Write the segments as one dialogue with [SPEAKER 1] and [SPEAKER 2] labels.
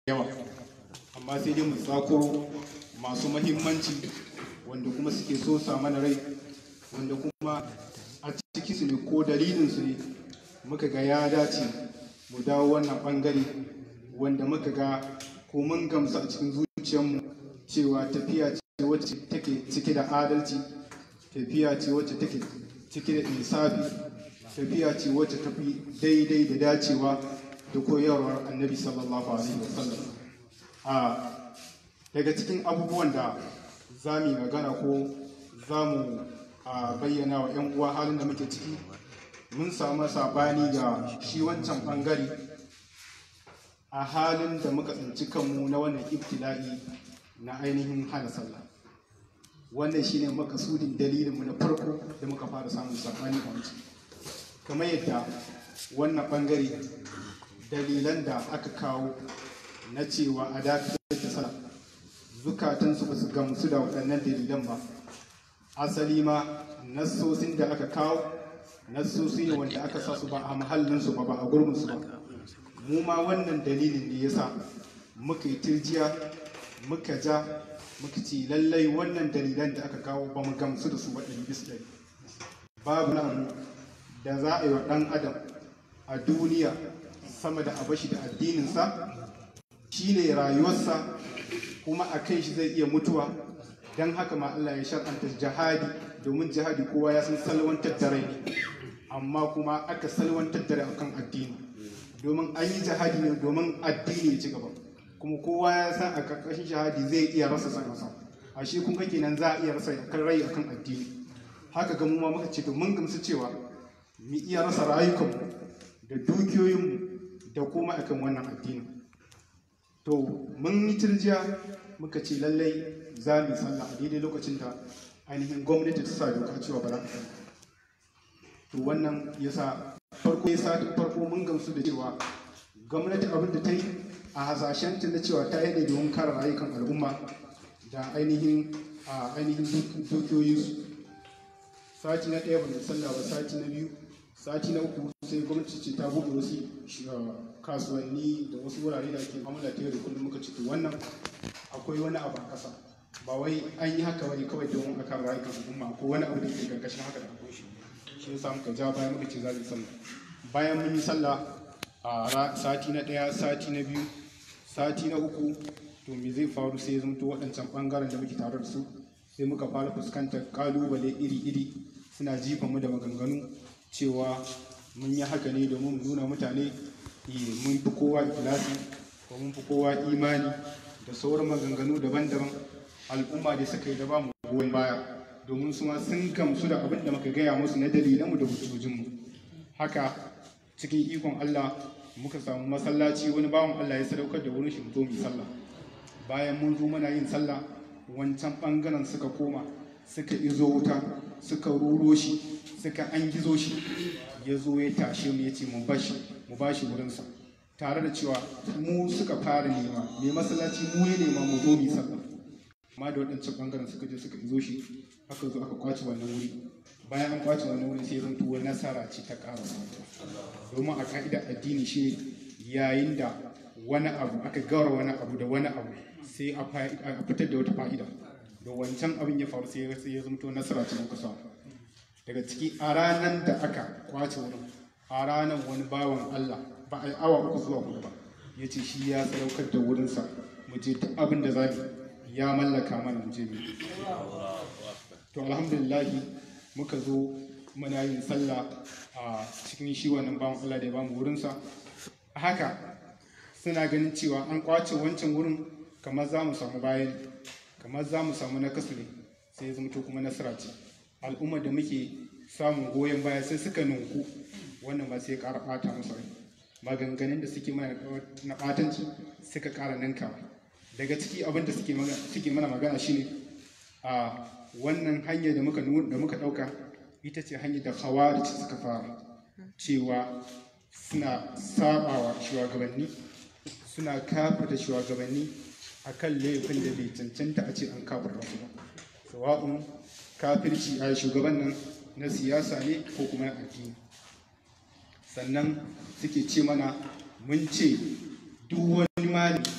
[SPEAKER 1] yawa amma sai dai mu tsako masu mahimmanci wanda kuma suke so sa mana rai wanda kuma a ciki su ne ko dalilin su ne muka ga ya dace mu dawo wannan bangare wanda muka ga ko mun gamsu a cikin zuciyarmu cewa tafiya ce wacce take cike da adalci tafiya ce wacce take cike da insafi tafiya ce wacce tafi daidai da dacewa da koyarwar annabi sallallahu alaihi wasallam a daga cikin abubuwan da za mu yi magana ko za mu bayyana wa 'yan uwa halin da muke ciki mun samu sabani ga shi wancan bangare a halin da muka tsinci kanmu na wannan ibtila'i na ainihin hana sallah wannan shine makasudin dalilinmu na farko da muka fara samun sabani a wancan kamar yadda wannan bangare dalilan da aka kawo na cewa a dakatar da sallah zukatansu ba su gamsu da waɗannan dalilan ba asali ma nassosin da aka kawo nassosi ne wanda aka sa su ba a mahallinsu ba ba a gurbinsu ba mu ma wannan dalilin ne yasa muka yi tirjiya muka ja muka ce lallai wannan dalilan da aka kawo ba mu gamsu da su ba ɗari bisa ɗari babu na abu da za a yi wa ɗan adam a duniya sama da abashi da addininsa shine rayuwarsa kuma a kai shi zai iya mutuwa don haka ma Allah ya shar'anta jihadi domin jihadi kowa ya san salwantar da rai amma kuma aka salwantar da rai akan addini domin an yi jihadi ne domin addini ya ci gaba kuma kowa ya san a karkashin jihadi zai iya rasa sanarsa a shi kun kenan za a iya rasa kan rai akan addini haka ga mu ma muka ce to mun gamsu cewa mu iya rasa rayukanmu da dukiyoyinmu da kuma akan wannan addini to mun yi turjiya muka ce lallai za mu sallah a daidai lokacin da ainihin gwamnati ta sa doka cewa ba za a to wannan yasa farko ya sa farko mun gamsu da cewa gwamnati abin da ta yi a hasashen ta na cewa ta yi ne domin kare rayukan al'umma da ainihin a ainihin dukiyoyinsu sati na ɗaya ba sallah ba sati na biyu sati na uku sai gwamnati ce ta buɗe wasu kasuwanni da wasu wurare da ake amala ta yau da kullum muka ce to wannan akwai wani abu a ƙasa ba wai an yi haka wani kawai domin a kan rayukan al'umma ko wani abu da ke karkashin haka da akwai shi shi yasa muka ja bayan muka ce za mu sallah bayan mun yi sallah a sati na ɗaya sati na biyu sati na uku to me zai faru sai ya zamto waɗancan ɓangaren da muke tare da su sai muka fara fuskantar ƙalubale iri-iri suna jifa mu da maganganu cewa mun yi haka ne domin mu nuna mutane mun fi kowa ikilasi ko mun fi kowa imani da sauran maganganu daban-daban al'umma da suka yi da ba mu goyon baya domin su ma sun gamsu da abin da muka gaya musu na dalilanmu da hujjojinmu haka cikin ikon Allah muka samu masallaci wani bawan Allah ya sadaukar da wurin shi mu zo mu sallah bayan mun zo muna yin sallah wancan bangaren suka koma suka izo wuta suka ruro shi suka an gizo shi ya zo ya tashe mu ya ce mu bashi mu bashi wurinsa tare da cewa mu suka fara nema mai masallaci mu ya nema mu zo mu sallah amma da waɗancan ɓangaren suka je suka izo shi aka zo aka kwace wannan wuri bayan an kwace wannan wuri sai zan tuwo nasara ce ta ƙara domin a ka'ida addini shi yayin da wani abu aka gawar wani abu da wani abu sai a fitar da wata fa'ida da wancan abin ya faru sai ya zamto nasara ce muka samu daga ciki a ranar da aka kwace wurin a ranar wani bawan Allah ba a yi awa uku zuwa hudu ba ya ce shi ya sadaukar da wurinsa mu je duk abin da za ya mallaka mana mu je to alhamdulillahi muka zo muna yin sallah a cikin shi wannan bawan Allah da ya bamu wurinsa haka suna ganin cewa an kwace wancan wurin kamar za mu samu bayan kamar za mu samu nakasu ne sai ya zama kuma nasara ce al'ummar da muke samun goyon baya sai suka nunku wannan ba sai ƙara ɓata musu rai maganganun da suke mana na ɓatanci suka ƙara ninkawa daga ciki abin da suke mana magana shine a wannan hanyar da muka da muka ɗauka ita ce hanyar da hawa suka fara cewa suna sabawa shugabanni suna kafirta shugabanni akan laifin da bai cancanta a ce an kafirta su ba sawa'un kafirci a shugaban nan na siyasa ne ko kuma na addini sannan suke ce mana mun ce duk wani malami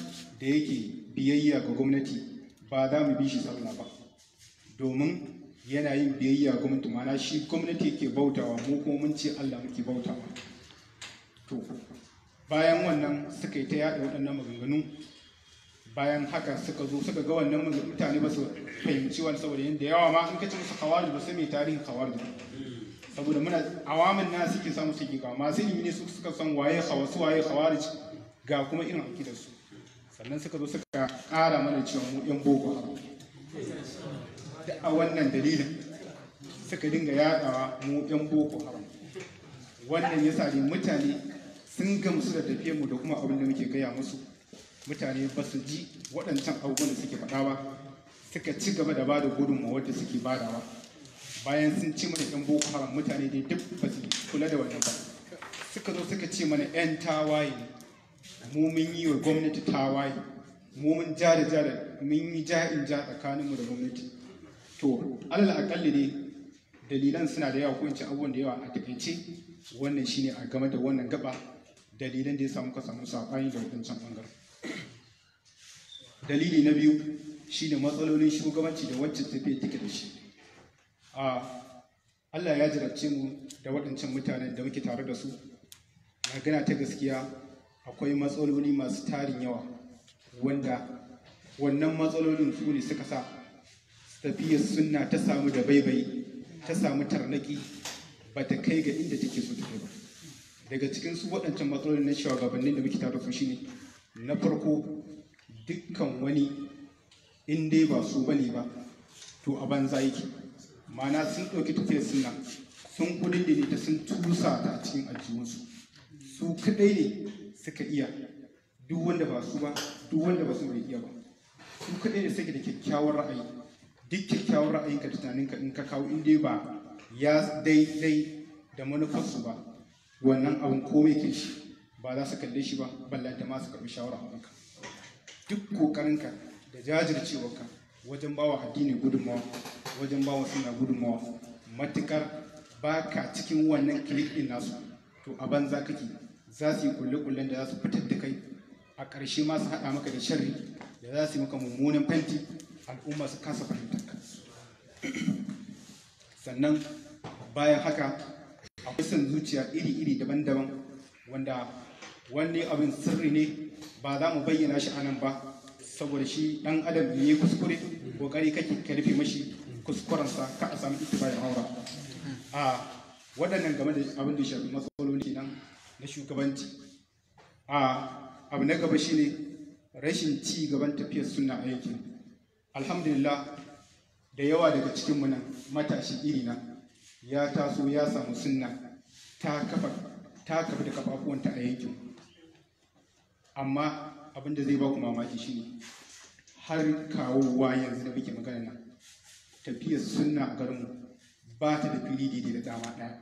[SPEAKER 1] da yake biyayya ga gwamnati ba za mu bi shi sallah ba domin yana yin biyayya ga gwamnati mana shi gwamnati yake bautawa mu kuma mun ce Allah muke bautawa to bayan wannan suka yi ta yaɗa waɗannan maganganu bayan haka suka zo suka ga wannan mutane ba su fahimci wani saboda yadda yawa ma in ka ci musu kawari ba sai mai tarihin kawari saboda muna awamin na suke samu suke ga masu ilimi ne su suka san waye hawasu waye kawari ga kuma irin akidar su sannan suka zo suka ƙara mana cewa mu yan boko haram da a wannan dalilin suka dinga yaɗawa mu yan boko haram wannan yasa ne mutane sun gamsu da tafiyar mu da kuma abin da muke gaya musu mutane ba su ji waɗancan abubuwan da suke faɗa ba suka ci gaba da bada gudunmawar da suke badawa bayan sun ci mana yan boko haram mutane dai duk ba su kula da wannan ba suka zo suka ce mana yan tawaye mu mun yi wa gwamnati tawaye mu mun ja da ja da mun yi ja in ja tsakaninmu da gwamnati to alal akalli ne dalilan suna da yawa ko in ce abubuwan da yawa a takaice wannan shine a game da wannan gaba dalilan da ya samu ka samu saɓani da wadancan ɓangaren dalili na biyu shine matsalolin shugabanci da wacce tafiya take da shi a Allah ya jarabce mu da waɗancan mutanen da muke tare da su magana ta gaskiya akwai matsaloli masu tarin yawa wanda wannan matsalolin su ne suka sa tafiyar sunna ta samu da baibayi ta samu tarnaki ba ta kai ga inda take so ta kai ba daga cikin su waɗancan matsalolin na shugabannin da muke tare da su shine na farko dukkan wani in dai ba su bane ba to a banza yake mana sun ɗauki tafiyar suna sun kudin ta sun tusa ta a cikin aljihunsu su kaɗai ne suka iya duk wanda ba su ba duk wanda ba su bai iya ba su kaɗai ne suke da kyakkyawar ra'ayi duk kyakkyawar ra'ayinka da tunaninka in ka kawo in dai ba ya daidai da manufarsu ba wannan abin komai ke shi ba za su kalle shi ba ballanta ma su karɓi shawara a kanka duk kokarinka da jajircewarka wajen bawa addini gudunmawa wajen bawa suna gudunmawa matukar ba ka cikin wannan kilik din nasu to a banza kake za su yi kulle-kullen da za su fitar da kai a ƙarshe ma su haɗa maka da sharri da za su yi maka mummunan fenti al'umma su kasa fahimtar ka sannan bayan haka akwai son zuciya iri-iri daban-daban wanda wani abin sirri ne ba za mu bayyana shi anan ba saboda shi dan adam ne ya kuskure kokari kake ka rufe mashi kuskurensa ka a samu ittibayin aura a waɗannan game da abin da shafi matsaloli nan na shugabanci a abu na gaba shine rashin ci gaban tafiyar sunna a yankin alhamdulillah da yawa daga cikin mu nan matashi iri na ya taso ya samu sunna ta kafa ta kafa da kafafuwanta a yankin amma abin da zai ba ku mamaki shine har kawowa yanzu da muke magana nan tafiyar sunna a garinmu ba ta da fili daidai da dama ɗaya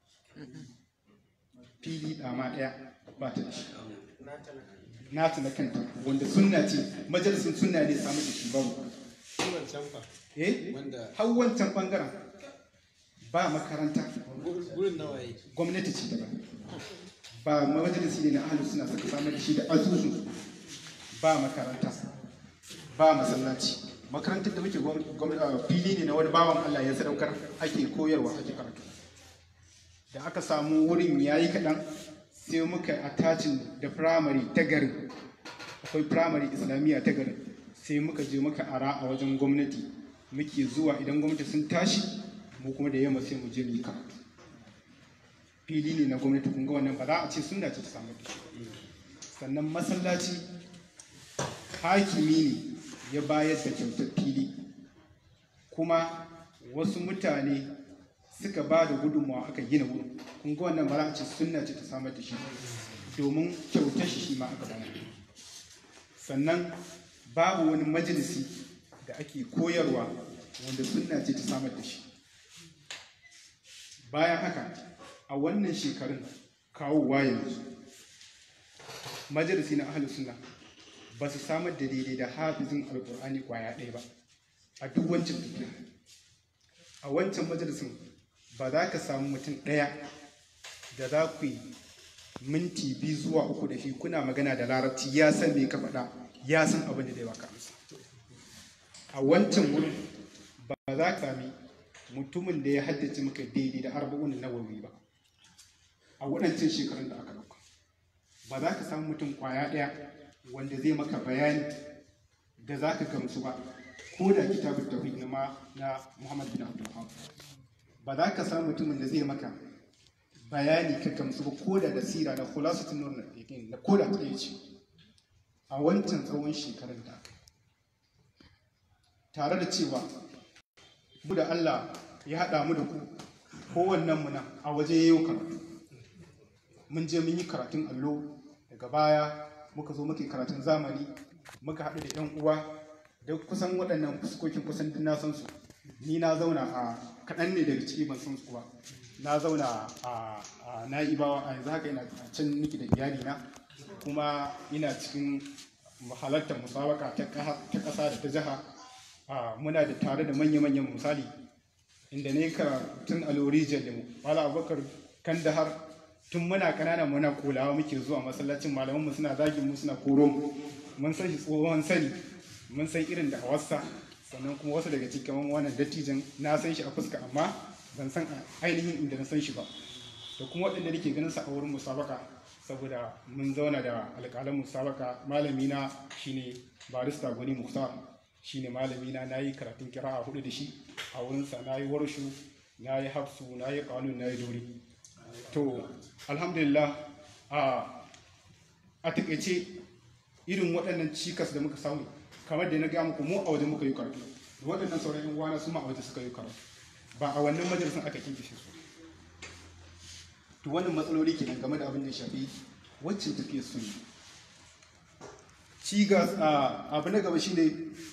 [SPEAKER 1] fili dama ɗaya ba ta da shi nata na kanta wanda sunna ce majalisin sunna ne samu da shi babu eh har wancan bangaren ba makaranta
[SPEAKER 2] gurin nawa yi
[SPEAKER 1] gwamnati ce daban ba majalisi ne na ahalus suna suka samar da shi da asusun ba makaranta ba masallaci makarantar da muke fili ne na wani bawan Allah ya sadaukar ake koyarwa ake karatu da aka samu wurin yayi kaɗan sai muka attachin da firamare ta garin akwai firamare islamiyya ta garin sai muka je muka ara a wajen gwamnati muke zuwa idan gwamnati sun tashi mu kuma da yamma sai mu je mu yi karatu fili ne na gwamnati kun ga wannan ba za a ce sun dace ta samu da shi sannan masallaci hakimi ne ya bayar da kyautar fili kuma wasu mutane suka ba da gudunmawa aka gina wurin kun ga wannan ba za a ce sunna ce ta samar da shi domin kyautar shi shi ma aka bayar sannan babu wani majalisi da ake koyarwa wanda sunna ce ta samar da shi bayan haka a wannan shekarun kawowa yanzu majalisi na ahalus sunna ba su samar da daidai da hafizin alkur'ani kwaya ɗaya ba a duk wancan tafiya a wancan majalisin ba za ka samu mutum ɗaya da za ku yi minti biyu zuwa uku da shi kuna magana da larabci ya san me ka faɗa ya san abin da zai baka amsa a wancan wurin ba za ka sami mutumin da ya haddace maka daidai da arba'un nawawi ba a waɗancan shekarun da aka ɗauka ba za ka samu mutum ƙwaya ɗaya wanda zai maka bayani da za ka gamsu ba ko da kitabun tauhid na ma na Muhammad bin Abdul Wahhab ba za ka samu mutumin da zai maka bayani ka gamsu ba ko da da sira na khulasatul nur na ko da ta ce a wancan tsawon shekarun da aka tare da cewa mu da Allah ya haɗa mu da ku kowannen mu nan a waje yayin karatu mun je mun yi karatun allo daga baya muka zo muke karatun zamani muka haɗu da 'yan uwa da kusan waɗannan fuskokin kusan duk na san su ni na zauna a kaɗan ne daga ciki ban san su ba na zauna a na'ibawa a yanzu haka ina can niki da iyali na kuma ina cikin halartar musabaka ta ƙasa da ta jiha muna da tare da manya-manyan misali inda ne ka tun alorijiyar da mu wala abubakar kandahar tun muna kanana muna kulawa muke zuwa masallacin malaman mu suna zagin mu suna koro mun san shi tsohon sani mun san irin da hawarsa sannan kuma wasu daga cikin wannan dattijan na san shi a fuska amma ban san ainihin inda na san shi ba da kuma waɗanda nake ganin sa a wurin musabaka saboda mun zauna da alƙalan musabaka malami na shine barista gwani muhtar shine malami na nayi karatun kira'a hudu da shi a wurinsa nayi warshu nayi hafsu nayi kanun nayi dori to alhamdulillah a a takaice irin waɗannan cikas da muka samu kamar da na ga muku mu a waje muka yi karatu da waɗannan sauran yan uwana su ma a waje suka yi karatu ba a wannan majalisun aka kinkishe su to wannan matsaloli kenan game da abin da ya shafi wacce tafiya su ne cigas abu na gaba shine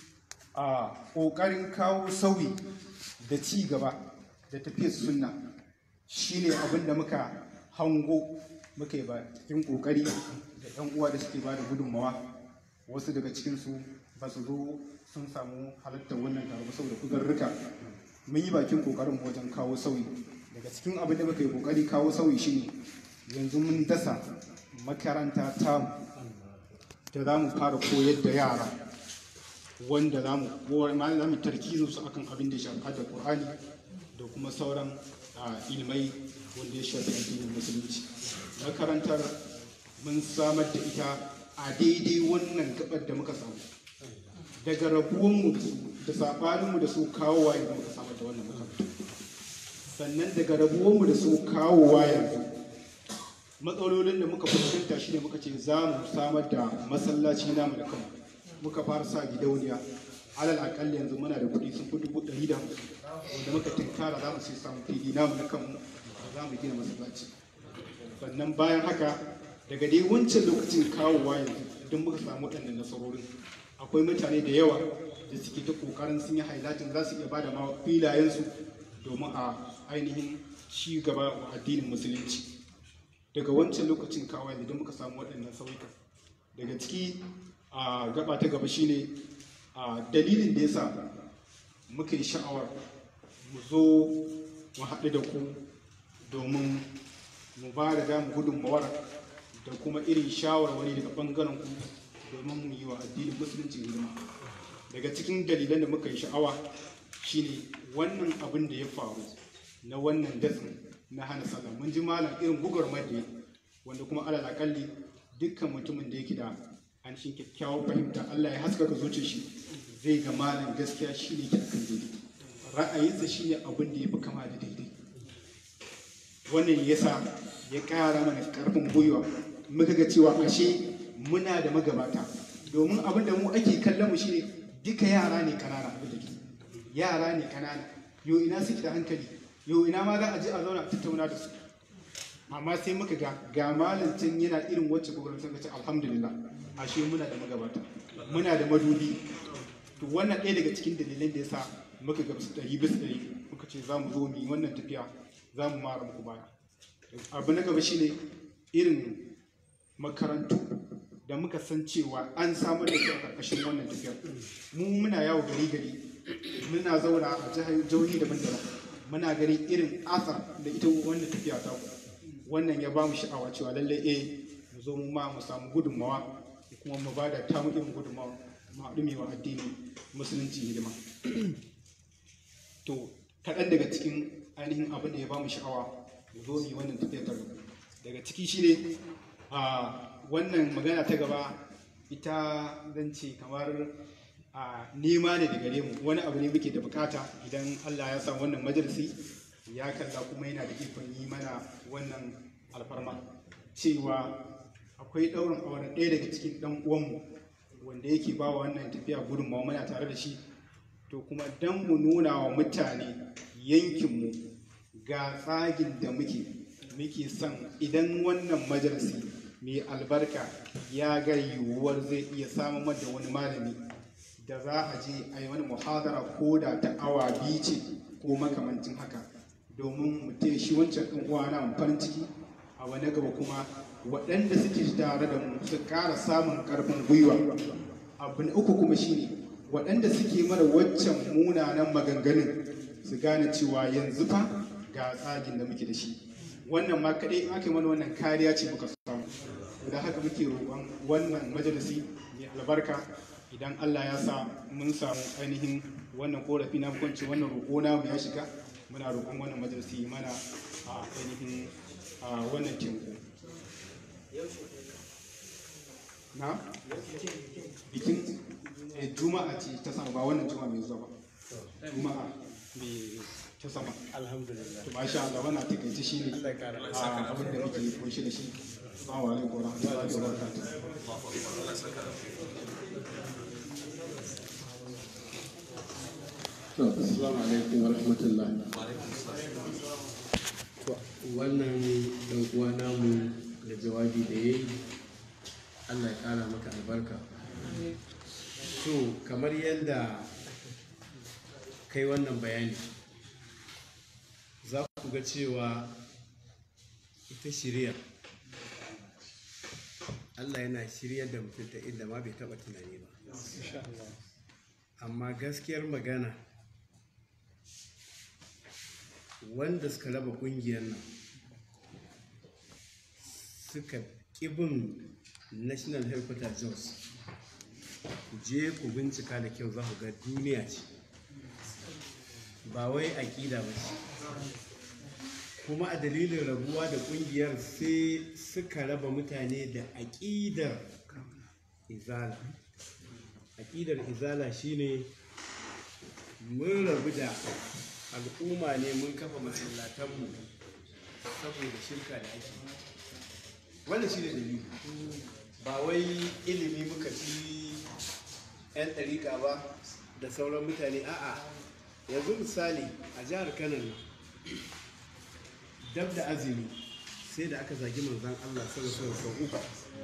[SPEAKER 1] a ƙoƙarin kawo sauyi da ci gaba da tafiyar sunna shine abin da muka hango muka yi ba cikin ƙoƙari da yan uwa da suke ba da gudunmawa wasu daga cikinsu ba su zo sun samu halartar wannan taro saboda kuzarruka mun yi bakin ƙoƙarin wajen kawo sauyi daga cikin abin da muka yi ƙoƙari kawo sauyi shine yanzu mun dasa makaranta ta da za mu fara koyar da yara wanda za mu za mu tarkizin su akan abin da ya shafi da Qur'ani da kuma sauran ilmai wanda ya shafi addinin musulunci makarantar mun samar da ita a daidai wannan gabar da muka samu daga rabuwanmu da saɓaninmu da su kawowa yanzu muka samar da wannan makarantar sannan daga rabuwanmu da su kawowa yanzu matsalolin da muka fuskanta shine muka ce za mu samar da masallaci namu da kanmu muka fara sa gidauniya alal akalli yanzu muna da kuɗi sun fi dubu ɗari da wanda muka tinkara za mu sai samu fili namu na kanmu da za mu gina masallaci sannan bayan haka daga dai wancan lokacin kawowa yanzu idan muka samu waɗannan nasarorin akwai mutane da yawa da suke ta ƙoƙarin sun yi hailatin za su iya ba da ma filayensu domin a ainihin ci gaba wa addinin musulunci daga wancan lokacin kawo yanzu idan muka samu waɗannan sauyuka daga ciki a gaba ta gaba shine a dalilin da yasa muka yi sha'awar mu zo mu haɗu da ku domin mu ba da damu gudunmawar da kuma irin shawarwari daga ɓangaren ku domin mu yi wa addinin musulunci hidima daga cikin dalilan da muka yi sha'awa shine wannan abin da ya faru na wannan dasin na hana sallah mun ji malam irin gugurmar da wanda kuma alal akalli dukkan mutumin da yake da an shi kyakkyawar fahimta Allah ya haskaka zuciyar shi zai ga malam gaskiya shine ke akan daidai ra'ayinsa shine abin da ya fi kama da daidai wannan yasa ya ƙara mana ƙarfin gwiwa muka ga cewa ashe muna da magabata domin abin da mu ake kallon mu shine duka yara ne kanana abin da ke yara ne kanana yo ina suke da hankali yo ina ma za a je a zauna a tattauna da su amma sai muka ga ga malantin yana irin wacce gwagwarin sun ce alhamdulillah ashe muna da magabata muna da madubi to wannan ɗaya daga cikin dalilan da yasa muka gamsu ɗari bisa ɗari muka ce za mu zo mu yi wannan tafiya za mu mara muku baya abu na gaba shine irin makarantu da muka san cewa an samar da su a ƙarƙashin wannan tafiyar mu muna yawo gari gari muna zauna a jihohi daban-daban muna ganin irin asar da ita wannan tafiya ta ku wannan ya ba mu sha'awa cewa lallai eh mu zo mu ma mu samu gudunmawa mu kuma mu ba da tamu irin gudunmawa ma wa addinin musulunci hidima to kaɗan daga cikin ainihin abin da ya ba mu sha'awa mu zo mu yi wannan tafiyar tare daga ciki shine a wannan magana ta gaba ita zan ce kamar a nema ne da gare mu wani abu ne muke da bukata idan Allah ya sa wannan majalisi ya kalla kuma yana da ikon yi mana wannan alfarma cewa akwai ɗaurin auren ɗaya daga cikin ɗan uwanmu wanda yake ba wa wannan tafiya gudunmawa muna tare da shi to kuma dan mu nuna wa mutane yankinmu ga tsagin da muke muke son idan wannan majalisi mai albarka ya ga yiwuwar zai iya samun da wani malami da za a je a yi wani muhadara ko da ta awa biyu ce ko makamancin haka domin mu taya shi wancan ɗan uwa na farin ciki a wani gaba kuma waɗanda suke tare da mu su ƙara samun ƙarfin gwiwa abu na uku kuma shine waɗanda suke mana waccan munanan maganganun su gane cewa yanzu fa ga tsagin da muke da shi wannan ma kaɗai aka mana wannan kariya ce muka samu da haka muke roƙon wannan majalisi mai albarka idan Allah ya sa mun samu ainihin wannan korafi na kwanci wannan roƙo namu ya shiga muna roƙon wannan majalisi mana a ainihin wannan teku na bikin juma'a ce ta sama ba wannan juma'a mai zuwa ba juma'a mai ta sama
[SPEAKER 2] alhamdulillah
[SPEAKER 1] to masha Allah wannan takaice shi ne abin da muke kunshi da shi assalamu alaikum wa rahmatullahi wa barakatuh
[SPEAKER 2] to assalamu alaikum wa rahmatullah wannan dan uwa namu da jawabi da yayi Allah ya kara maka albarka to kamar yadda kai wannan bayani za ku ga cewa ita shirya Allah yana shiryar da mutum ta inda ma bai taba tunani ba amma gaskiyar magana wanda suka raba kungiyar nan suka ƙibin national headquarter jos ku je ku bincika da kyau za ku ga duniya ce ba wai aƙida ba ce kuma a dalilin rabuwa da kungiyar sai suka raba mutane da aƙidar izala aƙidar izala shine mun rabu da al'umma ne mun kafa masallatanmu saboda shirka da ake wannan shine dalili ba wai ilimi muka ci 'yan ɗariƙa ba da sauran mutane a'a yanzu misali a jihar kano nan dab da azumi sai da aka zagi manzan allah sallallahu sau uku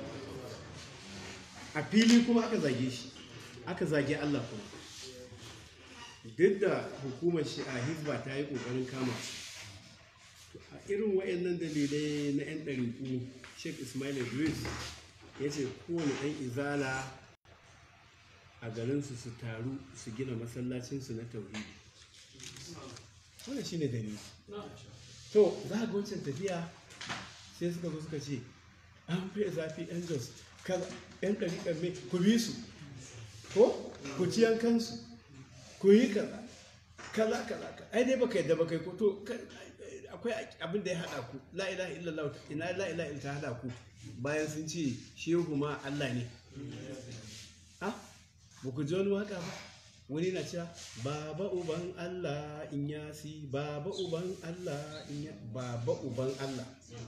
[SPEAKER 2] a fili kuma aka zage shi aka zage allah kuma duk da hukumar shi a hizba ta yi kokarin kama a irin wayannan dalilai na 'yan ɗariƙu sheikh ismail idris ya ce kowane ɗan izala a garinsu su taru su gina masallacinsu na tauhidi wannan shine dalili to za a ga wancan tafiya sai suka zo suka ce an fiye zafi yan jos kaza yan ɗariƙar mai ku bi su ko ku ci yankansu ku yi kaza kaza kaza ai dai baka yadda baka yi ko to akwai abin da ya haɗa ku la ilaha illallah ina la ilaha illallah ta haɗa ku bayan sun ce shehu ma Allah ne ah ba ku ji wani waka ba wani na cewa baba uban Allah in yasi baba uban Allah in ya baba uban Allah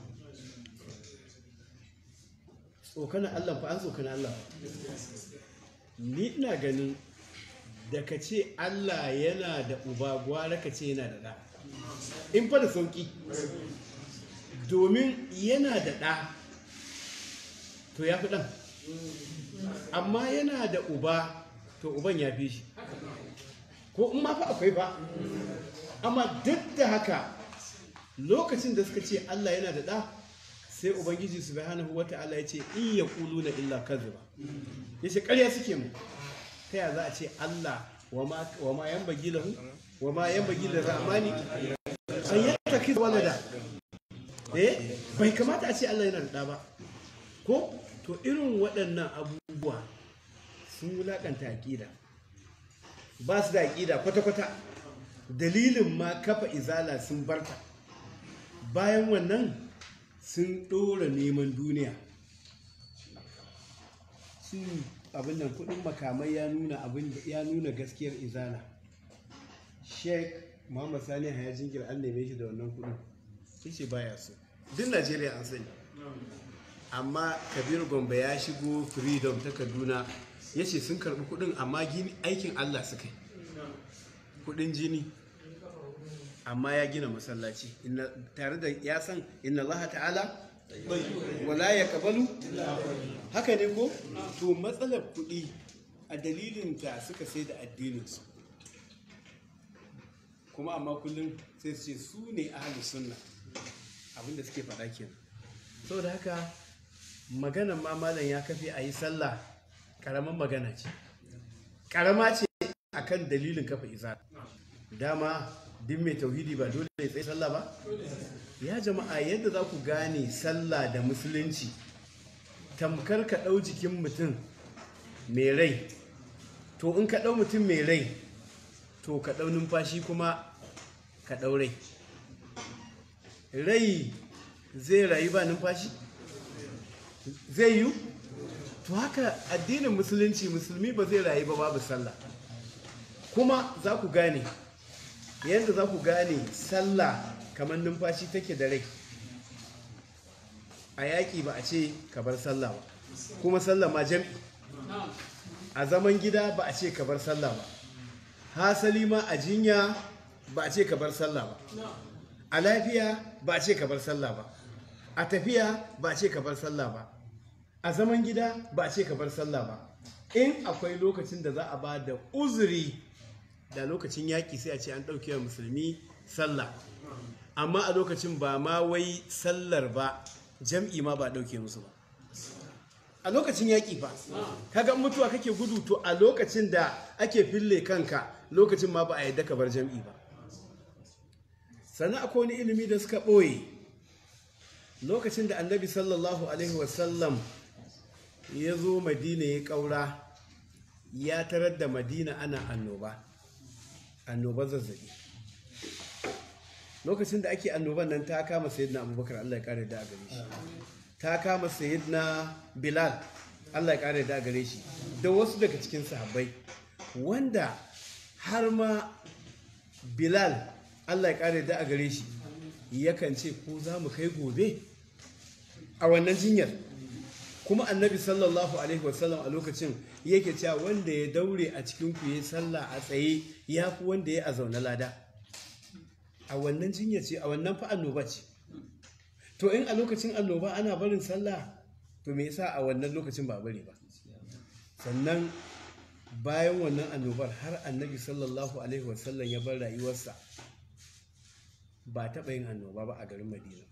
[SPEAKER 2] tsokana Allah fa an tsokana Allah ni ina ganin da ka ce Allah yana da uba gwara ka ce yana da ɗa in fa da sauƙi domin yana da ɗa to ya fi ɗan amma yana da uba to uban ya fi shi ko in ma fa akwai ba amma duk da haka lokacin da suka ce Allah yana da ɗa sai ubangiji subhanahu wata'ala ya ce in ya kulu na illa kaziba ya ce ƙarya suke mu ta ya za a ce Allah wa ma yan bagi lahu wa ma yan bagi da ramani an yi ta walada eh bai kamata a ce Allah yana da ɗa ba ko to irin waɗannan abubuwa sun wulaƙanta aƙida ba su da aƙida kwata-kwata dalilin ma kafa izala sun barta bayan wannan sun ɗora neman duniya su abin nan kudin makamai ya nuna abin ya nuna gaskiyar izala sheik muhammad sani haya jingir an neme shi da wannan kudin shi baya so duk najeriya an sani amma kabir gombe ya shigo freedom ta kaduna ya ce sun karbi kudin amma gini aikin allah suka yi kudin jini amma ya gina masallaci tare da ya san inna allaha ta'ala wala ya kabalu haka ne ko to matsalar kuɗi a dalilin ta suka sai da addininsu kuma amma kullum sai su ce su ne ahalus sunna abinda suke faɗa kenan saboda haka maganan ma malam ya kafe a yi sallah ƙaramin magana ce ƙarama ce akan dalilin kafa isa dama duk mai tauhidi ba dole ya tsaye sallah ba ya jama'a yadda za ku gane sallah da musulunci tamkar ka ɗau jikin mutum mai rai to in ka ɗau mutum mai rai to ka ɗau numfashi kuma ka ɗau rai rai zai rayu ba numfashi zai yi to haka addinin musulunci musulmi ba zai rayu ba babu sallah kuma za ku gane yadda za ku gane sallah kamar numfashi take da rai a yaƙi ba a ce ka bar sallah ba kuma sallah ma jam'i a zaman gida ba a ce ka bar sallah ba hasali ma a jinya ba a ce ka bar sallah ba a lafiya ba a ce ka bar sallah ba a tafiya ba a ce ka bar sallah ba a zaman gida ba a ce ka bar sallah ba in akwai lokacin da za a ba da uzuri da lokacin yaƙi sai a ce an ɗauke wa musulmi sallah amma a lokacin ba ma wai sallar ba jam'i ma ba ɗauke musu ba a lokacin yaƙi ba kaga mutuwa kake gudu to a lokacin da ake fille kanka lokacin ma ba a yadda ka bar jam'i ba sannan akwai wani ilimi da suka ɓoye lokacin da annabi sallallahu alaihi wasallam ya zo madina ya ƙaura ya tarar da madina ana annoba annobar zazzabi lokacin da ake annoban nan ta kama sayyidina abubakar allah ya kare da a gare shi ta kama sayyidina bilal allah ya kare da a gare shi da wasu daga cikin sahabbai wanda har ma bilal allah ya kare da a gare shi yakan ce ko za mu kai gobe a wannan jinyar kuma annabi sallallahu alaihi wasallam a lokacin yake cewa wanda ya daure a cikin ku yi sallah a tsaye ya fi wanda ya a zaune lada a wannan jinya ce a wannan fa annoba ce to in a lokacin annoba ana barin sallah to me yasa a wannan lokacin ba bari ba sannan bayan wannan annobar har annabi sallallahu alaihi wasallam ya bar rayuwarsa ba taɓa yin annoba ba a garin madina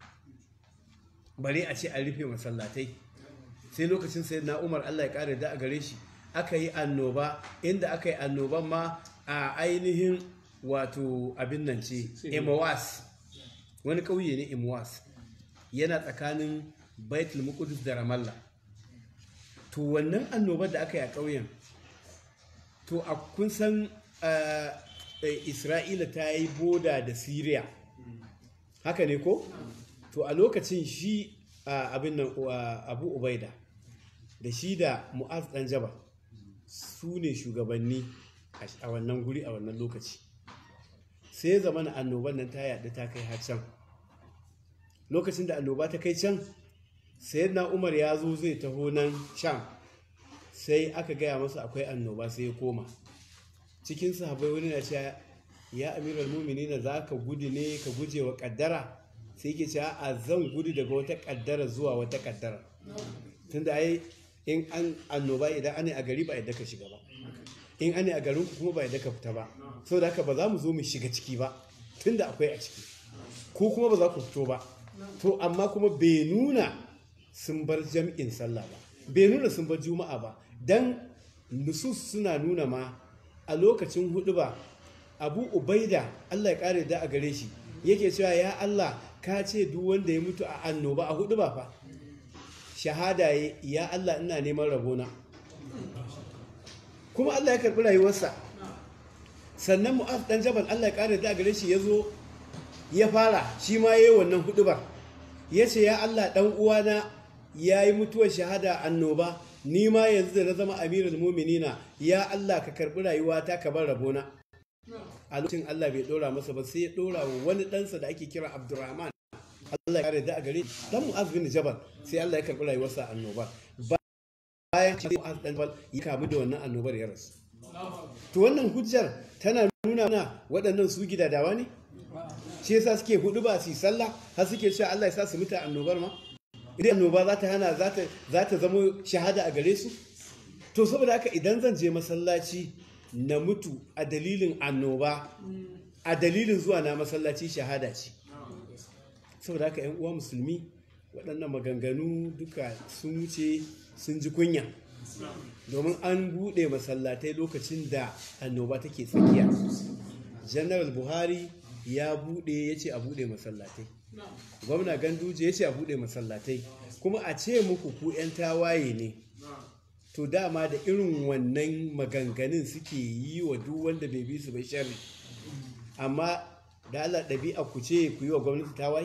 [SPEAKER 2] bare a ce an rufe masallatai sai lokacin sai na umar allah ya kare da a gare shi aka yi annoba inda aka yi annoban ma a ainihin wato abin nan ce emawas wani ƙauye ne emawas yana tsakanin baitul muqdis da ramallah to wannan annobar da aka yi a ƙauyen to a kun san isra'ila ta yi boda da syria haka ne ko to a lokacin shi abin nan abu ubaida da shi da mu'az dan jaba su ne shugabanni a wannan guri a wannan lokaci sai zama na annoban nan ta yaɗu ta kai har can lokacin da annoba ta kai can sai na umar ya zo zai taho nan sham sai aka gaya masa akwai annoba sai ya koma cikin sahabai wani na cewa ya amiral mumini na za ka gudu ne ka guje wa kaddara sai ke cewa a zan gudu daga wata kaddara zuwa wata kaddara tunda ai in an annoba idan ana a gari ba yadda ka shiga ba in ana a garin ku kuma ba yadda ka fita ba saboda haka ba za mu zo mu shiga ciki ba tunda akwai a ciki ko kuma ba za ku fito ba to amma kuma bai nuna sun bar jam'in sallah ba bai nuna sun bar juma'a ba dan nusus suna nuna ma a lokacin hudu ba abu ubaida allah ya kare da a gare shi yake cewa ya allah ka ce duk wanda ya mutu a annoba a hudu ba fa shahada ya ya Allah ina neman rabona kuma Allah ya karɓi rayuwarsa sannan mu'az dan jabal Allah ya ƙara da gare shi ya zo ya fara shi ma ya yi wannan hudubar ya ce ya Allah dan uwana ya yi mutuwar shahada annoba ni ma yanzu da na zama amirul muminina ya Allah ka karɓi rayuwata ka bar rabona a lokacin Allah bai ɗora masa ba sai ya ɗora wa wani ɗansa da ake kira Abdurrahman Allah ya kare da a gare shi dan Mu'az bin Jabal sai Allah ya karɓi rayuwarsa a annoba bayan shi Mu'az dan Jabal ya kamu da wannan annobar ya rasu to wannan hujjar tana nuna mana waɗannan su gidadawa ne shi yasa suke hudu ba su yi sallah har suke cewa Allah ya sa su mutu a annobar ma idan annoba za ta hana za ta zama shahada a gare su to saboda haka idan zan je masallaci na mutu a dalilin annoba a dalilin zuwa na masallaci shahada ce saboda haka yan uwa musulmi waɗannan maganganu duka sun wuce sun ji kunya domin an buɗe masallatai lokacin da annoba take tsakiya general buhari ya buɗe ya ce a buɗe masallatai gwamna ganduje ya ce a buɗe masallatai kuma a ce muku ku 'yan tawaye ne to dama da irin wannan maganganun suke yi wa duk wanda bai bi su bai sharri amma da Allah ɗabi'a ku ce ku yi wa gwamnati tawaye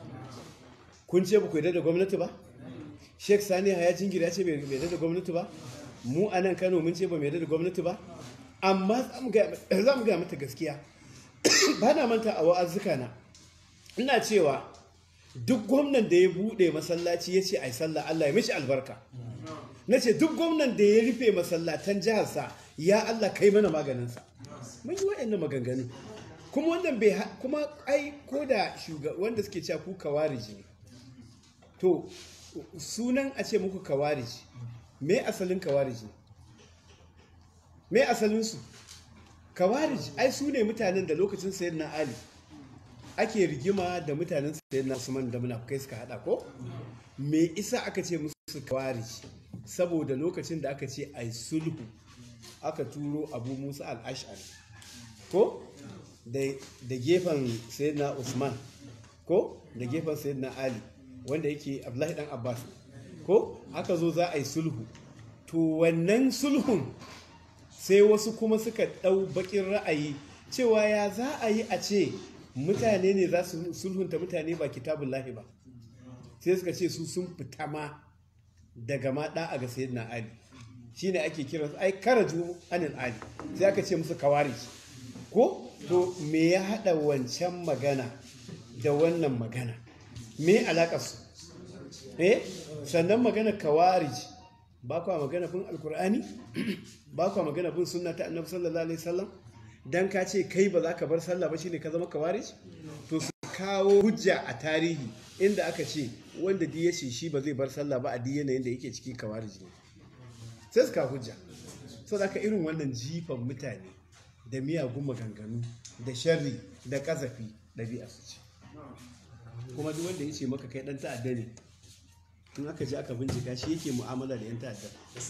[SPEAKER 2] kun ce ba ku yarda da gwamnati ba Sheikh Sani Haya Jingir ya ce bai yarda da gwamnati ba mu a nan Kano mun ce ba mu yarda da gwamnati ba amma za mu ga mata gaskiya ba na manta a wa'azzuka na ina cewa duk gwamnan da ya bude masallaci ya ce ai sallah Allah ya mishi albarka na ce duk gwamnan da ya rufe masallatan jiharsa ya Allah kai mana maganinsa mun yi waɗannan maganganu kuma wannan bai kuma ai ko da wanda suke cewa ku kawariji ne to sunan a ce muku kawariji me asalin kawariji me asalinsu kawarij ai su ne mutanen da lokacin sayar na ali ake rigima da mutanen sayar na usman da munafukai suka hada ko me isa aka ce musu kawarij saboda lokacin da aka ce ai sulhu aka turo abu musa al-ash'ari ko da gefen sayar na usman ko da gefen sayar na ali wanda yake abdullahi dan abbas ko aka zo za a yi sulhu to wannan sulhun sai wasu kuma suka ɗau bakin ra'ayi cewa ya za a yi a ce mutane ne za su sulhunta mutane ba kitabun lahi ba sai suka ce su sun fita ma daga ma a ga sayyid na ali shine ake kira su ai karaju anil ali sai aka ce musu kawari ko to me ya haɗa wancan magana da wannan magana me alaƙar su eh sannan magana kawarij ba kwa magana bin alkur'ani ba kwa magana bin sunna ta annabi sallallahu alaihi wasallam dan ka ce kai ba za ka bar sallah ba shine ka zama kawarij to su kawo hujja a tarihi inda aka ce wanda di ya ce shi ba zai bar sallah ba a di yanayin da yake ciki kawarij ne sai su kawo hujja saboda haka irin wannan jifan mutane da miyagun maganganu da sharri da kazafi ɗabi'a su ce kuma duk wanda ya ce maka kai dan ta'adda ne in aka je aka bincika shi yake mu'amala da 'yan ta'adda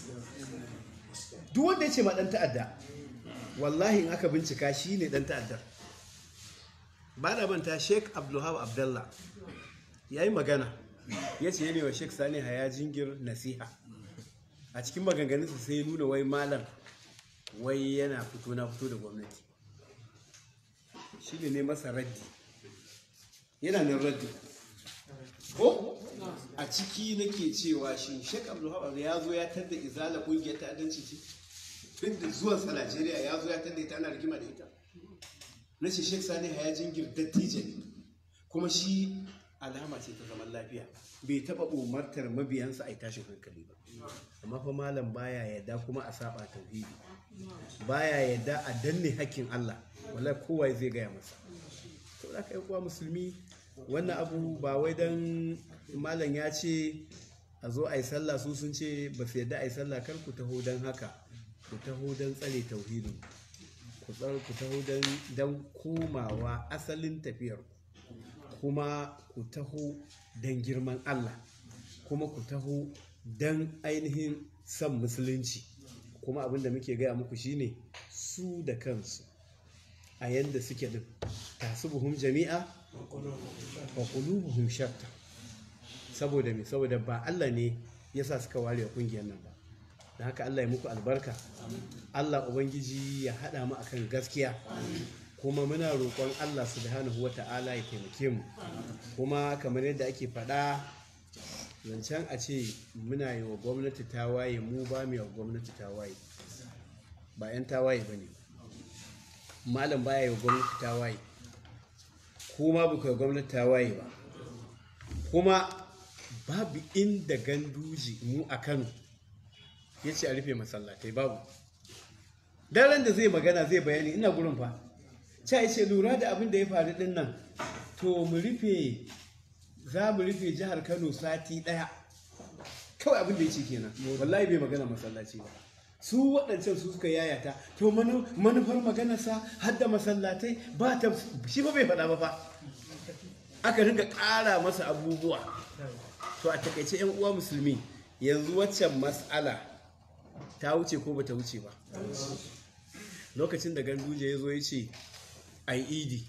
[SPEAKER 2] duk wanda ya ce ma dan ta'adda wallahi in aka bincika shi ne dan ta'addar ba da manta sheik abdulhab abdallah ya yi magana ya ce ne wa sheik sani haya jingir nasiha a cikin maganganunsa sai ya nuna wai malam wai yana fito na fito da gwamnati shi ne masa raddi yana nan raddi ko a ciki nake cewa shi Sheikh Abdulhab ya zo ya tada izala kungiyar ta'addanci ce tun da zuwan sa Najeriya ya zo ya tada ita ana rigima da ita na ce Sheikh Sani ya jingir dattijo ne kuma shi alama ce ta zaman lafiya bai taba umartar mabiyansa a yi tashin hankali ba amma fa malam baya yadda kuma a saba tauhidi baya yadda a danne hakkin Allah wallahi kowa zai gaya masa to da kai kuwa musulmi wannan abu ba wai dan malam ya ce a zo a yi sallah su sun ce ba su yadda a yi sallah kar ku taho don haka ku taho don tsare tauhidin ku taho don komawa asalin tafiyar kuma ku taho don girman Allah kuma ku taho don ainihin son musulunci kuma abinda muke gaya muku shine su da kansu a yadda suke din tasubuhum jami'a wa qulubuhum shatta saboda me saboda ba Allah ne yasa suka ware kungiyar nan ba da haka Allah ya muku albarka Allah ubangiji ya haɗa mu akan gaskiya kuma muna roƙon Allah subhanahu wa ta'ala ya taimake mu kuma kamar yadda ake faɗa zancen a ce muna yi wa gwamnati tawaye mu ba mu yi wa gwamnati tawaye ba 'yan tawaye ba ne malam baya yi wa gwamnati tawaye kuma ba ku yi gwamnati tawaye ba kuma babu inda ganduji mu a kano ya ce a rufe masallatai babu daren da zai magana zai bayani ina gurin fa ca ya ce lura da abin da ya faru din nan to mu rufe za mu rufe jihar kano sati daya kawai abin da ya ce kenan wallahi bai magana masallaci ba su waɗancan su suka yayata to manufar maganarsa har da masallatai ba ta shi ba bai faɗa ba fa aka ringa ƙara masa abubuwa to a takaice yan uwa musulmi yanzu waccan mas'ala ta wuce ko bata wuce ba lokacin da ganduje ya zo ya ce a yi idi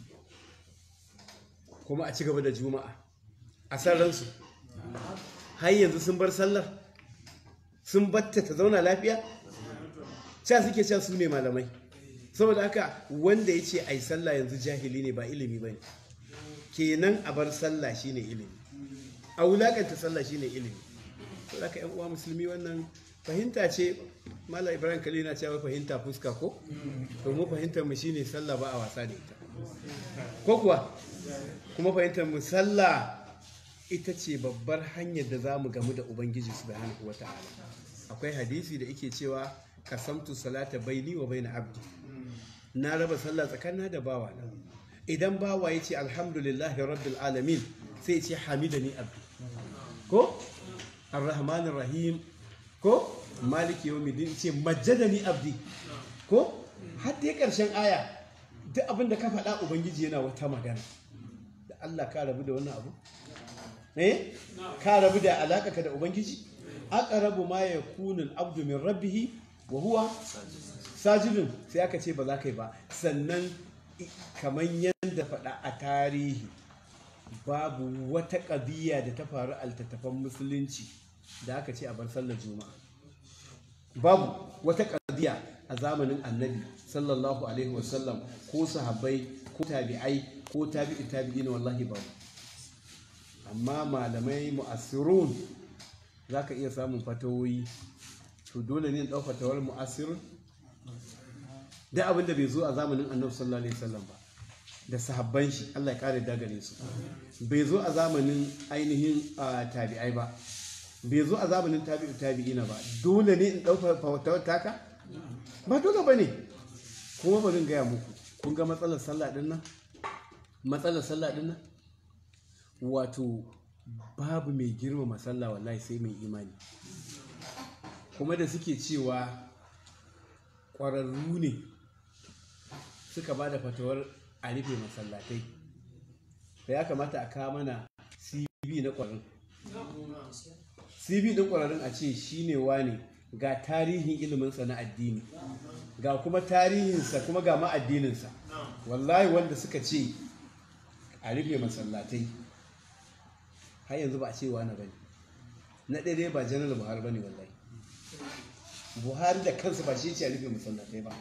[SPEAKER 2] kuma a ci gaba da juma'a a san ransu har yanzu sun bar sallar sun batta ta zauna lafiya ca suke can su ne malamai saboda haka wanda ya ce a yi sallah yanzu jahili ne ba ilimi ba ne kenan a bar sallah shine ilimi a wulakanta sallah shine ilimi saboda haka yan uwa musulmi wannan fahimta ce mala ibrahim kali na cewa fahimta fuska ko to mu fahimtar mu shine sallah ba a wasa da ita ko kuwa kuma fahimtar mu sallah ita ce babbar hanyar da zamu gamu da ubangiji subhanahu wata'ala akwai hadisi da yake cewa kasamtu salata baini wa baina abdi na raba sallah tsakanin da bawa na idan bawa ya ce alhamdulillahi rabbil alamin sai ya ce hamidani abdi ko arrahmanir rahim ko maliki yau midin ce majjadani abdi ko har dai karshen aya duk abin da ka faɗa ubangiji yana wata magana da Allah ka rabu da wannan abu eh ka rabu da alaka ka da ubangiji aqrabu ma yakunu al-abdu min rabbih wa huwa sajidun sai aka ce ba za ka yi ba sannan kamar yadda faɗa a tarihi babu wata ƙabiya da ta faru altattafan musulunci da aka ce a bar sallar juma'a babu wata ƙabiya a zamanin annabi sallallahu alaihi wasallam ko sahabbai ko tabi'ai ko tabi'i tabi'ina wallahi babu amma malamai mu'assirun za ka iya samun fatawoyi to dole ne ɗau fatawar mu'assirun da abin da bai zo a zamanin annabi sallallahu alaihi wasallam ba da sahabban shi Allah ya kare dagare su bai zo a zamanin ainihin tabi'ai ba bai zo a zamanin tabi'u tabi'ina ba dole ne in ɗauka fatawar taka ba dole ba ne kuma bari in gaya muku kun ga matsalar sallah din nan matsalar sallah din nan wato babu mai girmama sallah wallahi sai mai imani kuma da suke cewa ƙwararru ne suka ba da fatawar a rufe masallatai da ya kamata a kawo mana cv na ƙwararrun cv ɗin ƙwararrun a ce shi ne wane ga tarihin iliminsa na addini ga kuma tarihinsa kuma ga ma'addininsa wallahi wanda suka ce a rufe masallatai har yanzu ba a ce wane ba ne na ɗaya ba janar buhari ba ne wallahi buhari da kansa ba shi ce a rufe masallatai ba